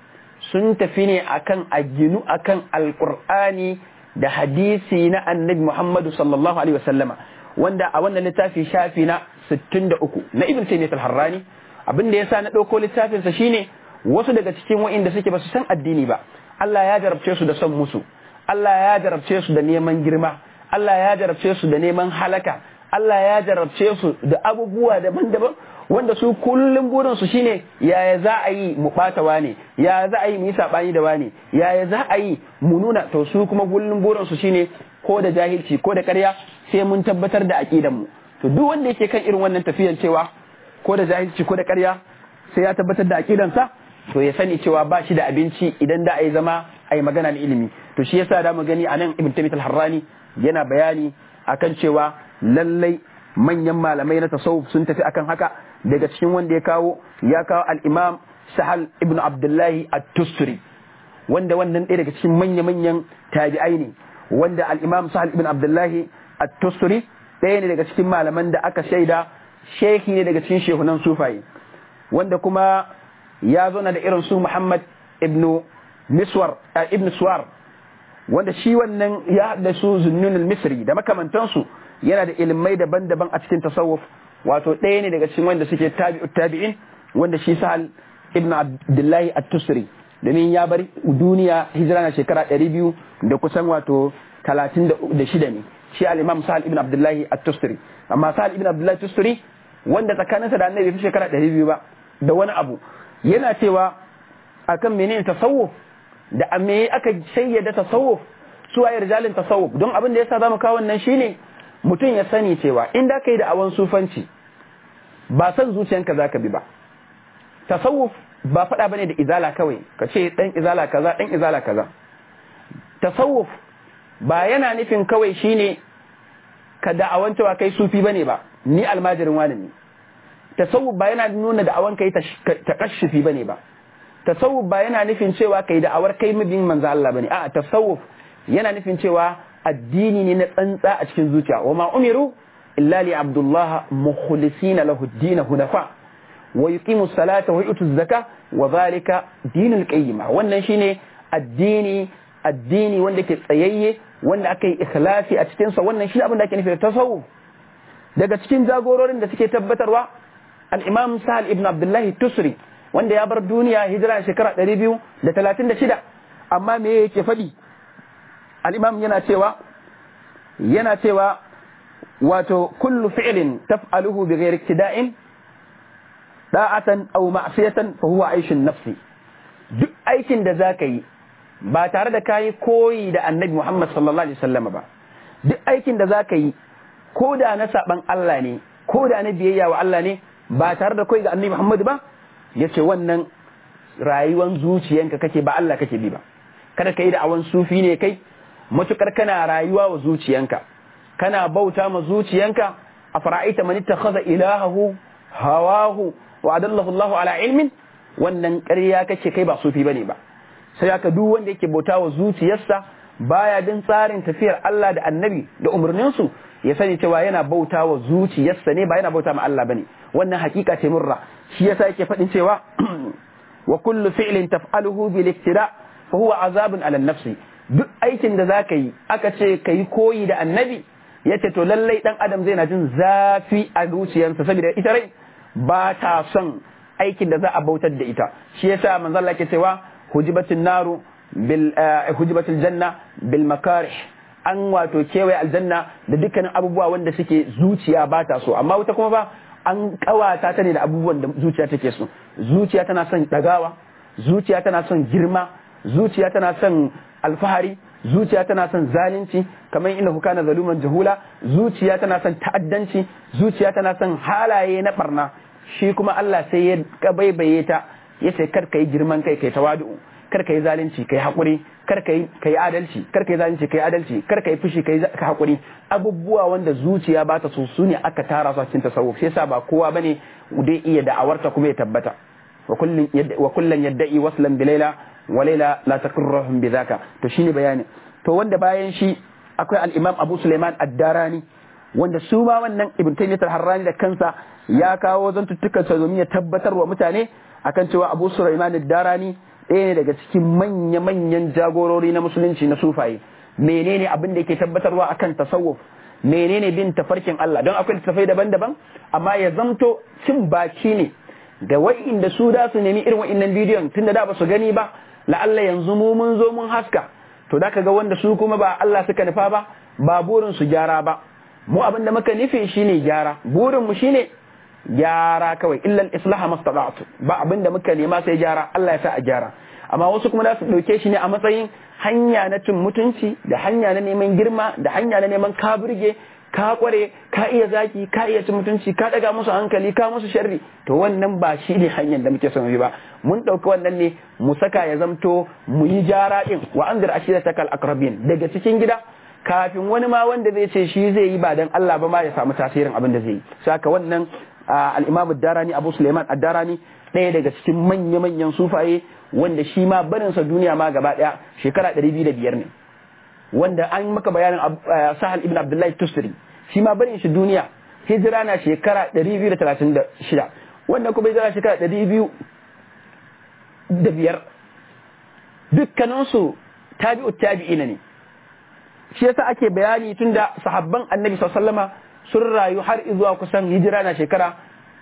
sun tafi ne akan a ginu akan alqur'ani da hadisi na annabi Muhammadu sallallahu alaihi wasallama wanda a wannan littafi shafi na 63 na ibn taymiyyah al-harrani abin da yasa na dauko littafin sa shine wasu daga cikin wa'inda suke ba su san addini ba Allah ya jarabce su da son musu Allah ya jarabce su da neman girma Allah ya jarabce su da neman halaka Allah ya jarabce su da abubuwa daban-daban wanda su kullum burin su shine yaya za a yi mu bata wane yaya za a yi mu yi sabani da wane yaya za a yi mu nuna to su kuma kullum burin su shine ko da jahilci ko da ƙarya sai mun tabbatar da aqidan mu to duk wanda yake kan irin wannan tafiyan cewa ko da jahilci ko da ƙarya sai ya tabbatar da aqidansa to ya sani cewa ba shi da abinci idan da a yi zama a yi magana na ilimi to shi yasa da mu gani a nan ibn tamit al-harrani yana bayani akan cewa lallai manyan malamai na tasawuf sun tafi akan haka daga cikin wanda ya kawo ya kawo al-imam sahal ibn abdullahi at-tusturi wanda wannan ɗaya daga cikin manya-manyan tabi'ai ne wanda al-imam sahal ibn abdullahi at-tusturi ɗaya ne daga cikin malaman da aka shaida shehi ne daga cikin shehunan sufaye wanda kuma ya zo na da irin su Muhammad ibn Miswar ibn Suwar wanda shi wannan ya haɗa su zunnun al-Misri da makamantansu yana da ilimai daban-daban a cikin tasawuf wato ɗaya ne daga cikin wanda suke tabi'u tabi'in wanda shi Sahal ibn Abdullahi at-Tusri domin ya bar duniya hijira na shekara 200 da kusan wato 36 ne shi al-Imam Sahal ibn Abdullahi at-Tusri amma Sahal ibn Abdullahi at-Tusri wanda tsakaninsa da annabi fi shekara 200 ba da wani abu yana cewa akan menene tasawuf da me aka shayyada tasawuf su waye rijalin tasawuf don abin da yasa zamu kawo wannan shine mutum ya sani cewa in da kai da awan sufanci ba san zuciyanka zaka bi ba tasawuf ba faɗa bane da izala kawai ka ce dan izala kaza dan izala kaza tasawuf ba yana nufin kawai shine ka da'awan cewa kai sufi bane ba ni almajirin wani ne tasawuf ba yana nuna da'awan kai takashufi bane ba tasawuf ba yana nufin cewa kai da'awar kai mabiyin manzo Allah bane a'a tasawuf yana nufin cewa addini ne na tsantsa a cikin zuciya wa ma umiru illa li abdullah mukhlisina lahu ad-din hunafa wa yuqimu salata wa yutu zaka wa zalika dinul qayyima wannan shine addini addini wanda ke tsayayye wanda aka yi ikhlasi a cikin sa wannan shi abin da ake nufi da tasawuf daga cikin jagororin da suke tabbatarwa al-imam sahal ibn abdullahi tusri wanda ya bar duniya hijira shekara 236 amma me yake faɗi al-imam yana cewa yana cewa wato kullu fi'lin taf'aluhu bighairi iktida'in da'atan aw ma'siyatan fa huwa aishun nafsi duk aikin da zaka yi ba tare da kayi koyi da annabi Muhammad sallallahu alaihi wasallam ba duk aikin da zaka yi ko da na saban Allah ne ko da na biyayya wa Allah ne ba tare da koyi ga annabi Muhammad ba yace wannan rayuwan zuciyanka kake ba Allah kake bi ba kada kai da awan sufi ne kai matukar kana rayuwa wa zuciyanka kana bauta ma zuciyanka a fara'aita man ittakhadha ilahahu hawahu wa adallahu Allahu ala ilmin wannan ƙarya kake kai ba sufi bane ba sai aka duk wanda yake bauta wa zuciyarsa baya bin tsarin tafiyar Allah da annabi da umarninsu ya sani cewa yana bauta wa zuciyarsa ne ba yana bauta ma Allah bane wannan hakika ce murra shi yasa yake faɗin cewa wa kullu fi'lin taf'aluhu bil iktida fa huwa azabun ala nafsi duk aikin da zaka yi aka ce kai koyi da annabi yace to lallai dan adam zai na jin zafi a zuciyarsa saboda ita rai ba ta son aikin da za a bautar da ita shi yasa manzo Allah ke cewa hujibatin naru bil hujibatil janna bil makarih an wato kewaye aljanna da dukkanin abubuwa wanda suke zuciya ba ta so amma wuta kuma ba an kawata ta ne da abubuwan da zuciya take so zuciya tana son dagawa zuciya tana son girma zuciya tana son alfahari zuciya tana son zalunci kamar inda hukana zaluman jahula zuciya tana son ta'addanci zuciya tana son halaye na barna shi kuma Allah sai ya kabaibaye ta ya ce kar ka yi girman kai kai tawadu kar ka yi zalunci kai hakuri kar ka yi adalci kar ka yi zalunci kai adalci kar ka yi fushi kai hakuri abubuwa wanda zuciya ba ta so su ne aka tara su a cikin tasawuf sai yasa ba kowa bane dai iya da'awarta kuma ya tabbata wa kullun wa kullun yadda'i waslan bi layla wa layla la takurruhum bi dhaka to shine bayani to wanda bayan shi akwai al-imam Abu Sulaiman ad-Darani wanda su ma wannan Ibn Taymiyyah al-Harrani da kansa ya kawo zantuttukan sa domin ya tabbatar wa mutane akan cewa Abu Sulaiman ad-Darani ɗaya ne daga cikin manya-manyan jagorori na musulunci na sufaye menene abin da yake tabbatarwa akan tasawuf menene bin tafarkin Allah don akwai tafai daban-daban amma ya zamto cin baki ne da wa'inda su da su nemi irin wa'innan bidiyon tun da da ba su gani ba la'alla yanzu mu mun zo mun haska to da ga wanda su kuma ba Allah suka nufa ba ba burin su gyara ba mu abin da muka nufi shine gyara burin mu shine gyara kawai illal islaha mastata'tu ba abin da muka nema sai gyara Allah ya sa a gyara amma wasu kuma za su dauke shi ne a matsayin hanya na cin mutunci da hanya na neman girma da hanya na neman ka burge ka kware ka iya zaki ka iya cin mutunci ka daga musu hankali ka musu sharri to wannan ba shi ne hanyar da muke son ba mun ɗauki wannan ne mu saka ya zamto mu yi jara din wa anzir ashiratakal aqrabin daga cikin gida kafin wani ma wanda zai ce shi zai yi ba dan Allah ba ma ya samu tasirin abin da zai yi saka wannan al-Imam ad-Darani Abu Sulaiman ad-Darani ɗaya daga cikin manya-manyan sufaye wanda shi ma barinsa duniya ma gaba ɗaya shekara ɗari biyu da biyar ne wanda an maka bayanin sahal ibn abdullahi tustari shi ma barin shi duniya hijira na shekara ɗari biyu da talatin da shida wanda kuma hijira shekara ɗari biyu da biyar dukkaninsu tabi'u tabi'ina ne shi yasa ake bayani tun da sahabban annabi sallama sun rayu har zuwa kusan hijira na shekara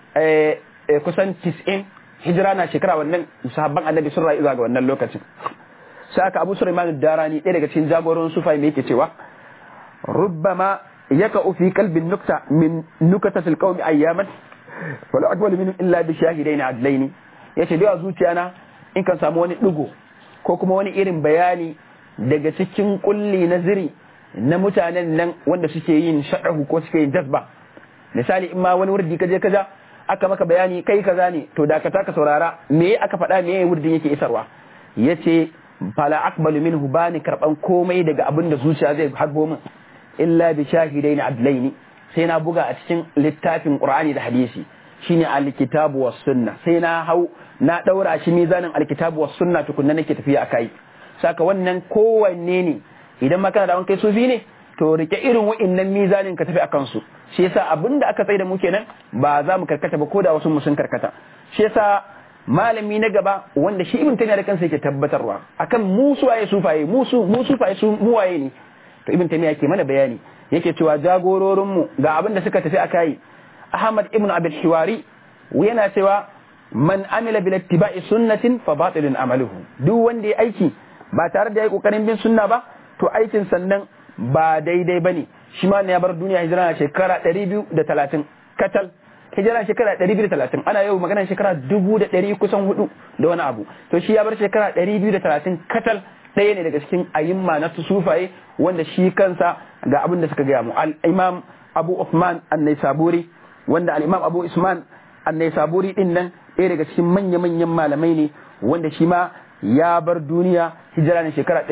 kusan 90 hijira na shekara wannan sahabban annabi sun rayu zuwa ga wannan lokacin sai aka abu sulaiman darani ɗaya daga cikin jagoran sufai mai yake cewa rubbama yaka fi qalbin nukta min nukatatil qaumi ayyaman wala aqbalu minhum illa bi shahidaini adlaini yace da zuciyana in kan samu wani digo ko kuma wani irin bayani daga cikin kulli na ziri na mutanen nan wanda suke yin sha'ahu ko suke yin jazba misali in ma wani wurdi kaje kaja aka maka bayani kai kaza ne to da ka taka saurara me aka faɗa me wurdin yake isarwa yace fala aqbalu minhu bani karban komai daga abin da zuciya zai harbo min illa bi shahidaini adlaini sai na buga a cikin littafin qur'ani da hadisi shine alkitabu was sunna sai na hau na daura shi mizanin alkitabu was sunna tukunna nake tafiya akai saka wannan kowanne ne idan ma kana da wankai sufi ne to rike irin wa'annan mizanin ka tafi akan su shi yasa abinda aka tsaye da mu kenan ba za mu karkata ba ko da wasu mu sun karkata shi yasa malami na gaba wanda shi ibn taymiya da kansa yake tabbatarwa akan mu suwaye sufaye mu su mu sufaye su mu waye ne to ibn taymiya yake mana bayani yake cewa jagororin mu ga abin da suka tafi akai ahmad ibn abul hiwari yana cewa man amila bil ittiba'i sunnatin fa batilun amaluhu duk wanda ya aiki ba tare da yayi kokarin bin sunna ba to aikin sannan ba daidai bane shi ma ne ya bar duniya hijira na shekara 230 katal hijira shekara 230 ana yau maganar shekara 1100 kusan hudu da wani abu to shi ya bar shekara 230 katal ɗaya ne daga cikin ayimma na sufaye wanda shi kansa ga abin da suka gaya mu al-imam abu Uthman an-Naisaburi wanda al-imam abu Usman an-Naisaburi din nan ɗaya daga cikin manya-manyan malamai ne wanda shi ma ya bar duniya hijira ne shekara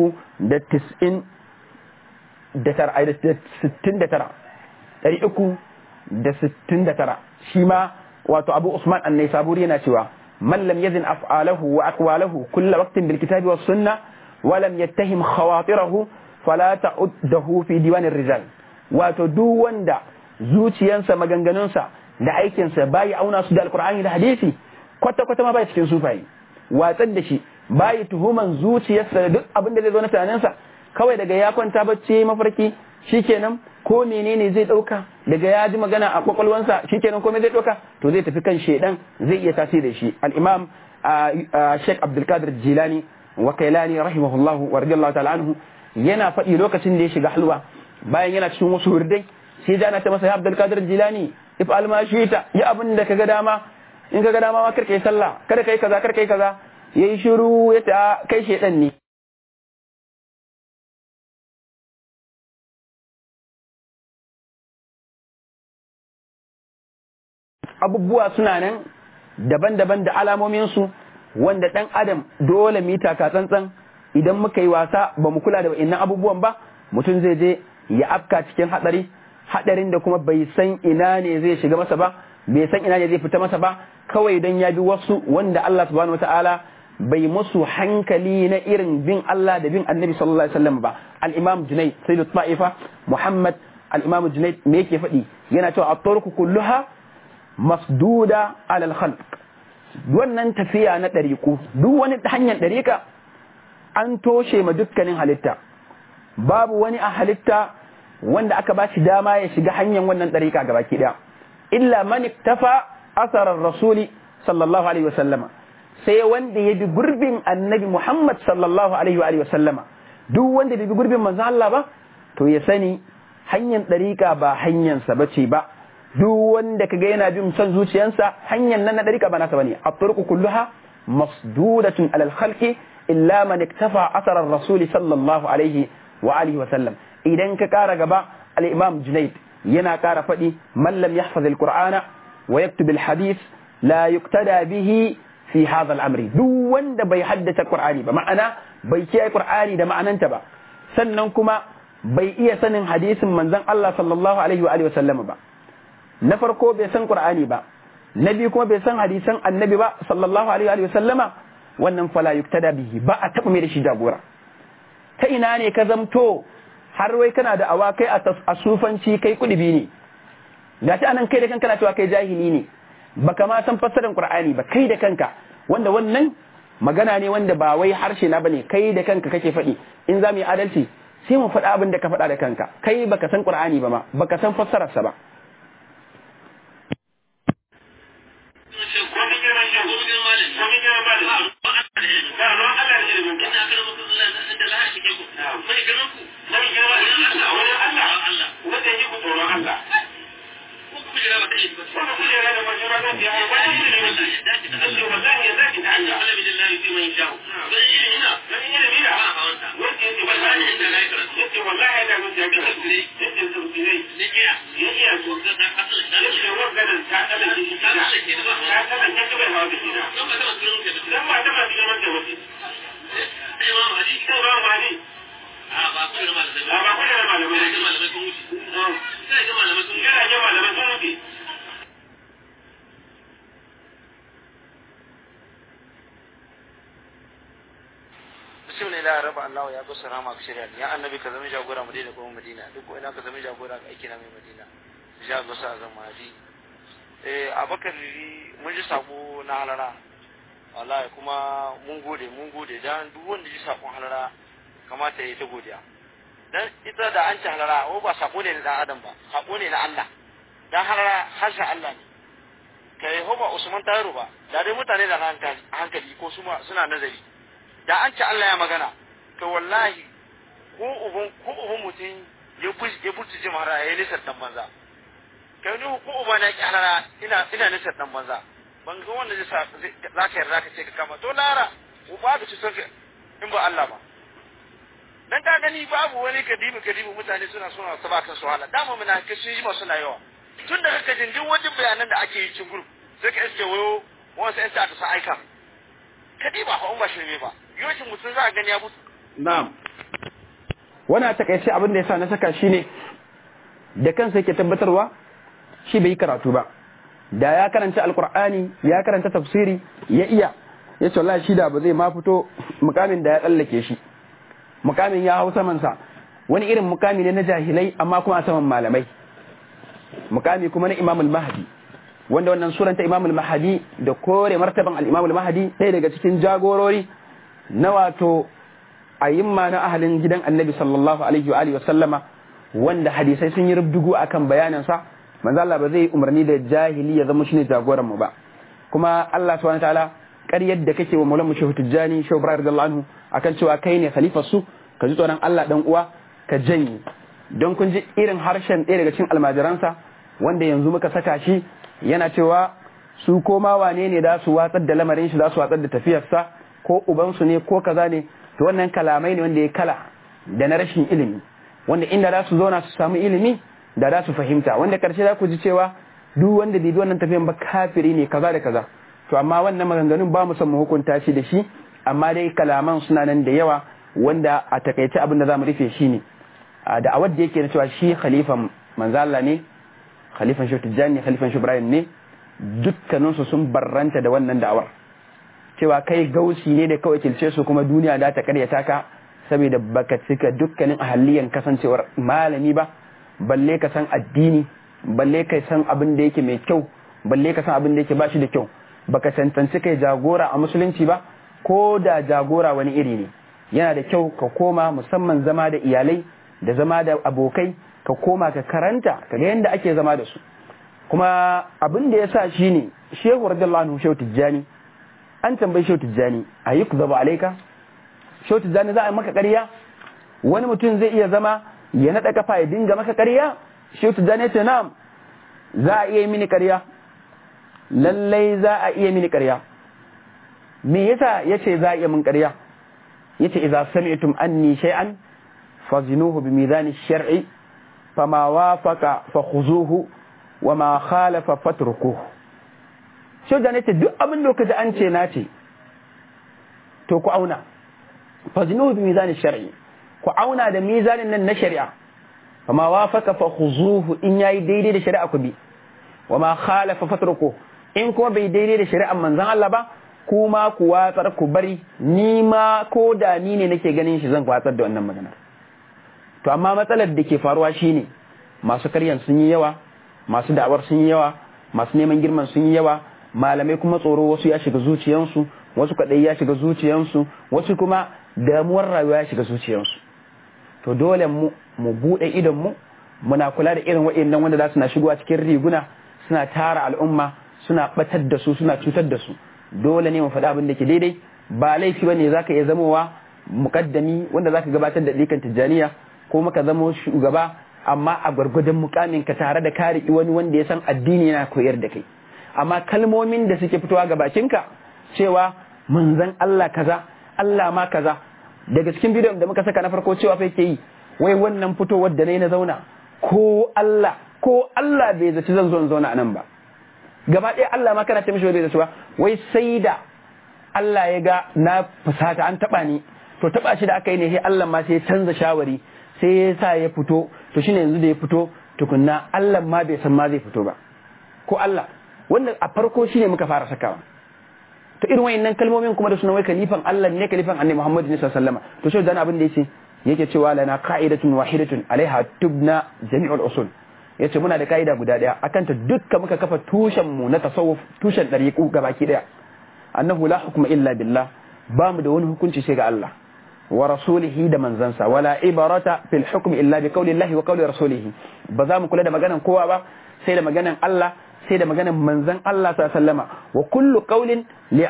390 da tara da sittin da tara ɗari uku da sittin da tara shi ma wato abu usman annai saburi yana cewa man lam yazin af'alahu wa aqwalahu kulla waqtin bil kitabi was sunna wa lam yattahim khawatirahu fala ta'uddahu fi diwanir rijal wato duk wanda zuciyansa maganganunsa da aikinsa bayi auna su da alqur'ani da hadisi kwata kwata ma bai cikin sufayi watsar da shi bayi tuhuman zuciyarsa da duk abin da zai zo na tunaninsa kawai daga ya kwanta bacci mafarki shikenan ko menene zai dauka daga ya ji magana a kwakwalwansa shikenan komai zai dauka to zai tafi kan shedan zai iya tasiri da shi al-imam Sheikh Abdul Qadir Jilani wa Kailani rahimahullahu wa radiyallahu ta'ala anhu yana faɗi lokacin da ya shiga halwa bayan yana cikin wasu hurdai sai jana ta masa ya Abdul Qadir Jilani if alma ta ya abin da kaga dama in kaga dama ma karka yi sallah kada kai kaza karka yi kaza yayi shiru ya ta kai shedan ne abubuwa suna nan daban-daban da alamominsu wanda ɗan adam dole mu yi taka tsantsan idan muka yi wasa ba mu kula da wa'innan abubuwan ba mutum zai je ya afka cikin hatsari hadarin da kuma bai san ina ne zai shiga masa ba bai san ina ne zai fita masa ba kawai don ya bi wasu wanda Allah subhanahu wataala bai musu hankali na irin bin Allah da bin Annabi sallallahu alaihi wasallam ba al-Imam Junayd Sayyid Ta'ifa Muhammad al-Imam Junayd me yake faɗi yana cewa at-turku kulluha masduda ala al-khalq wannan tafiya na ɗariƙu duk wani hanyar ɗariƙa an toshe ma dukkanin halitta babu wani a halitta wanda aka ba shi dama ya shiga hanyar wannan ɗariƙa gaba ki ɗaya illa man iktafa asarar rasuli sallallahu alaihi wasallama sai wanda ya bi gurbin annabi muhammad sallallahu alaihi wa sallama duk wanda bai bi gurbin manzon Allah ba to ya sani hanyar ɗariƙa ba hanyarsa ba ce ba duk wanda kaga yana bin son zuciyarsa hanyar nan na ɗariƙa ba nasa bane at-turqu kulluha masdudatun alal khalqi illa man iktafa asarar rasuli sallallahu alaihi wa alihi wa sallam idan ka kara gaba al-imam junayd yana kara faɗi man lam yahfaz al-qur'ana wa yaktub al-hadith la yuqtada bihi fi hadha al-amri duk wanda bai haddace qur'ani ba ma'ana bai kiyaye qur'ani da ma'ananta ba sannan kuma bai iya sanin hadisin manzon Allah sallallahu alaihi wa alihi wa sallam ba na farko bai san qur'ani ba na biyu kuma bai san hadisan annabi ba sallallahu alaihi wa sallama wannan fala yuktada bihi ba a taɓa mai da shi jagora ta ina ne ka zamto har wai kana da awa kai a sufanci kai kudubi ne ga shi anan kai da kanka na cewa kai jahili ne baka ma san fassarar qur'ani ba kai da kanka wanda wannan magana ne wanda ba wai harshe na bane kai da kanka kake faɗi in za mu yi adalci sai mu faɗa abin da ka faɗa da kanka kai baka san qur'ani ba ma baka san fassararsa ba kusa rama ka shirya ya annabi ka zama jagora mu daina kuma madina duk ko ina ka zama jagora ga aiki na mai madina ja Allah sa zan mahadi eh abakar mun ji sako na halara wallahi kuma mun gode mun gode dan duk wanda ji sakon halara kamata ya ta godiya dan ita da an ci halara o ba sako ne na dan adam ba sako ne na Allah dan halara harshen Allah ne kai ho ba Usman Tayiru ba da dai mutane da hankali ko suna nazari da an ci Allah ya magana to wallahi ko uban ko uban mutum ya buji ya buji jimara ya nisar dan banza kai ni ko uba na ki halara ina ina nisar dan banza ban ga wanda zai sa za ka yarda ka ce ka kama to lara uba ka ci son in ba Allah ba dan ka gani babu wani kadibi kadibi mutane suna suna saba kan su hala dama muna ka sun yi masu yawa tun da kaka jin duk wajen bayanan da ake yi cikin group sai ka iske wayo wasu yan ta sa aika kadiba fa ba shirme ba yocin mutum za a gani ya mutu Na'am. Wani a takaice abin da ya sa na saka shi ne, da kansa yake tabbatarwa shi bai yi karatu ba. Da ya karanta Alƙur'ani, ya karanta tafsiri, ya iya, ya ce wallahi shi da ba zai ma fito mukamin da ya tsallake shi. Mukamin ya hau samansa, wani irin mukami ne na jahilai amma kuma a saman malamai. Mukami kuma na Imamul Mahdi. Wanda wannan suranta Imamul Mahdi da kore martaban al-Imamul Mahdi ɗaya daga cikin jagorori na wato ayyimma na ahalin gidan annabi sallallahu alaihi wa alihi wasallama wanda hadisai sun yi rubdugu akan bayanin sa manzo Allah ba zai umarni da jahili ya zama shine jagoran mu ba kuma Allah subhanahu wataala ƙaryar da kake wa Maulana Mushahu Tijjani Shehu Ibrahim radiyallahu anhu akan cewa kai ne khalifar su ka ji tsoron Allah dan uwa ka janye don kun ji irin harshen ɗaya daga cikin almajiransa wanda yanzu muka saka shi yana cewa su koma wane ne da su watsar da lamarin shi za su watsar da tafiyarsa ko ubansu ne ko kaza ne to wannan kalamai ne wanda ya kala da na rashin ilimi wanda inda za su zauna su samu ilimi da za su fahimta wanda karshe za ku ji cewa duk wanda bai bi wannan tafiyan ba kafiri ne kaza da kaza to amma wannan maganganun ba mu son mu hukunta shi da shi amma dai kalaman suna nan da yawa wanda a takaice abin da za mu rufe shi ne da awad da yake na cewa shi khalifan manzala ne khalifan shi tijjani khalifan shi ibrahim ne dukkaninsu sun barranta da wannan da'awar cewa kai gausi ne da kawai kilce su kuma duniya da ta karyata ka saboda baka cika dukkanin ahalliyan kasancewar malami ba balle ka san addini balle ka san abin da yake mai kyau balle ka san abin da yake bashi da kyau baka cancanci kai jagora a musulunci ba ko da jagora wani iri ne yana da kyau ka koma musamman zama da iyalai da zama da abokai ka koma ka karanta ka ga yadda ake zama da su kuma abin da ya sa shi ne shehu radiyallahu anhu shehu tijjani an tambayi shehu tijjani a yi zaba alaika shehu tijjani za a yi maka ƙarya wani mutum zai iya zama ya naɗa kafa ya dinga maka ƙarya shehu tijjani ya ce na'am za a iya mini ƙarya lallai za a iya mini ƙarya me yasa yace za a iya min ƙarya yace idza sami'tum anni shay'an fazinuhu bi mizan ash-shar'i fama wafaqa fakhuzuhu wama khalafa fatrukuhu shoja ne ce duk abin da kaji an ce na ce to ku auna fazinuhu bi mizan ash-shar'i ku auna da mizanin nan na shari'a fama wafaqa fakhuzuhu in yayi daidai da shari'a ku bi wama khalafa fatrukuhu in kuma bai daidai da shari'ar manzon Allah ba kuma ku watsar ku bari ni ma ko da ni ne nake ganin shi zan watsar da wannan maganar to amma matsalar da ke faruwa shine masu karyan sun yi yawa masu da'awar sun yi yawa masu neman girman sun yi yawa malamai kuma tsoro wasu ya shiga zuciyansu wasu kadai ya shiga zuciyansu wasu kuma damuwar rayuwa ya shiga zuciyansu to dole mu mu bude idon mu muna kula da irin waɗannan wanda za su na shigowa cikin riguna suna tara al'umma suna batar da su suna cutar da su dole ne mu faɗi abin da ke daidai ba laifi bane zaka iya zamowa mukaddami wanda zaka gabatar da dikan tijjaniya ko maka zamo shugaba amma a gwargwadon mukamin ka tare da kare wani wanda ya san addini yana koyar da kai amma kalmomin da suke fitowa ga bakinka cewa manzon Allah kaza Allah ma kaza daga cikin bidiyon da muka saka na farko cewa fa yake yi wai wannan fitowar da nayi na zauna ko Allah ko Allah bai zaci zan zo in zauna a nan ba gaba ɗaya Allah ma kana ce mishi bai zaci ba wai sai da Allah ya ga na fusata an taba ni to taba shi da aka yi ne sai Allah ma sai ya canza shawari sai ya sa ya fito to shine yanzu da ya fito tukunna Allah ma bai san ma zai fito ba ko Allah wanda a farko shine muka fara sakawa to irin wayannan kalmomin kuma da suna wai kalifan Allah ne kalifan Annabi Muhammad ne sallallahu alaihi wasallam to shi dan abin da yace yake cewa lana qa'idatun wahidatun alaiha tubna jami'ul usul yace muna da ka'ida guda daya akan ta dukka muka kafa tushen mu na tasawuf tushen dariqu gabaki daya annahu la hukma illa billah ba mu da wani hukunci sai ga Allah wa rasulihi da manzansa wala ibarata fil hukmi illa bi qawli Allah wa qawli rasulihi ba za mu kula da maganan kowa ba sai da maganan Allah sai da maganan manzan Allah sallallahu alaihi wasallama wa kullu qawlin li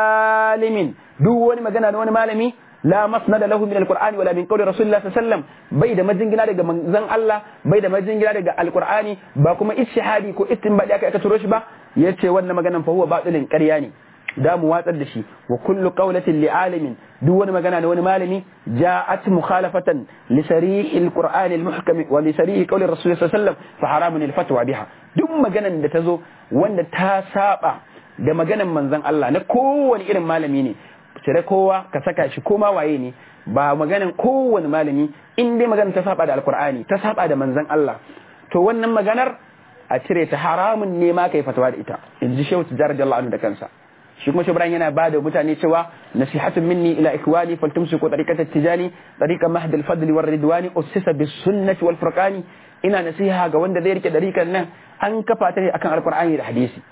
alimin duk wani magana na wani malami la masnada lahu min alqur'ani wala min qawli rasulillah sallallahu alaihi wasallam bai da majingina daga manzan Allah bai da majingina daga alqur'ani ba kuma ishihadi ko istinbadi aka aka turo shi ba yace wannan maganan fa huwa batilin ƙarya ne da mu watsar da shi wa kullu qawlatin li alimin duk wani magana na wani malami ja'at mukhalafatan li sarih alquran almuhkam wa li sarih qawli rasul sallallahu alaihi wasallam fa haramun alfatwa biha duk maganan da tazo wanda ta saba da maganan manzon Allah na kowane irin malami ne cire kowa ka saka shi koma waye ne ba maganan kowane malami in dai maganar ta saba da alqur'ani ta saba da manzon Allah to wannan maganar a cire ta haramun ne ma kai fatawa da ita in ji shehu tijar radiyallahu anhu da kansa shi kuma shubran yana ba da mutane cewa nasihatun minni ila ikwani faltumsiku tariqatat tijani tariqa mahd al fadl war ridwani ussisa bis sunnati wal furqani ina nasiha ga wanda zai rike dariqan nan an kafa ta ne akan alqur'ani da hadisi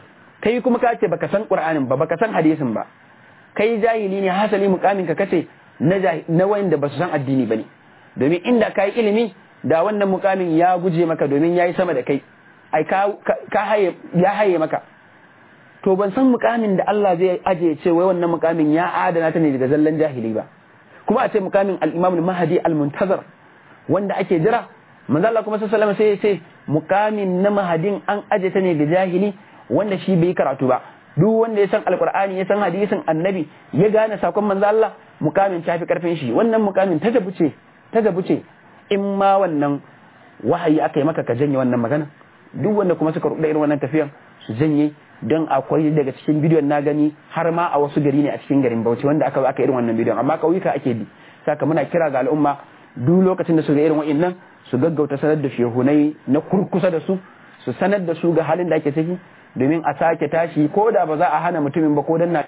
kai kuma ka ce baka san qur'anin ba baka san hadisin ba kai jahili ne hasali mukamin ka kace na na wanda basu san addini bane domin inda kai ilimi da wannan mukamin ya guje maka domin yayi sama da kai ai ka haye ya haye maka to ban san mukamin da Allah zai aje ce wai wannan mukamin ya adana ta ne daga zallan jahili ba kuma a ce mukamin al-Imam al-Mahdi al-Muntazir wanda ake jira manzo Allah kuma sallallahu alaihi wasallam sai ya ce mukamin na mahadin an aje ta ne ga jahili wanda shi bai karatu ba duk wanda ya san alqur'ani ya san hadisin annabi ya gane sakon manzo Allah mukamin ta fi karfin shi wannan mukamin ta jabuce ta jabuce in ma wannan wahayi aka yi maka ka janye wannan magana duk wanda kuma suka rubuta irin wannan tafiyan su janye don akwai daga cikin bidiyon na gani har ma a wasu gari ne a cikin garin Bauchi wanda aka aka irin wannan bidiyon amma kauyuka ake bi saka muna kira ga al'umma duk lokacin da su ga irin wa'annan su gaggauta sanar da shehunai na kurkusa da su su sanar da su ga halin da ake ciki domin a sake tashi ko da ba za a hana mutumin ba ko dan na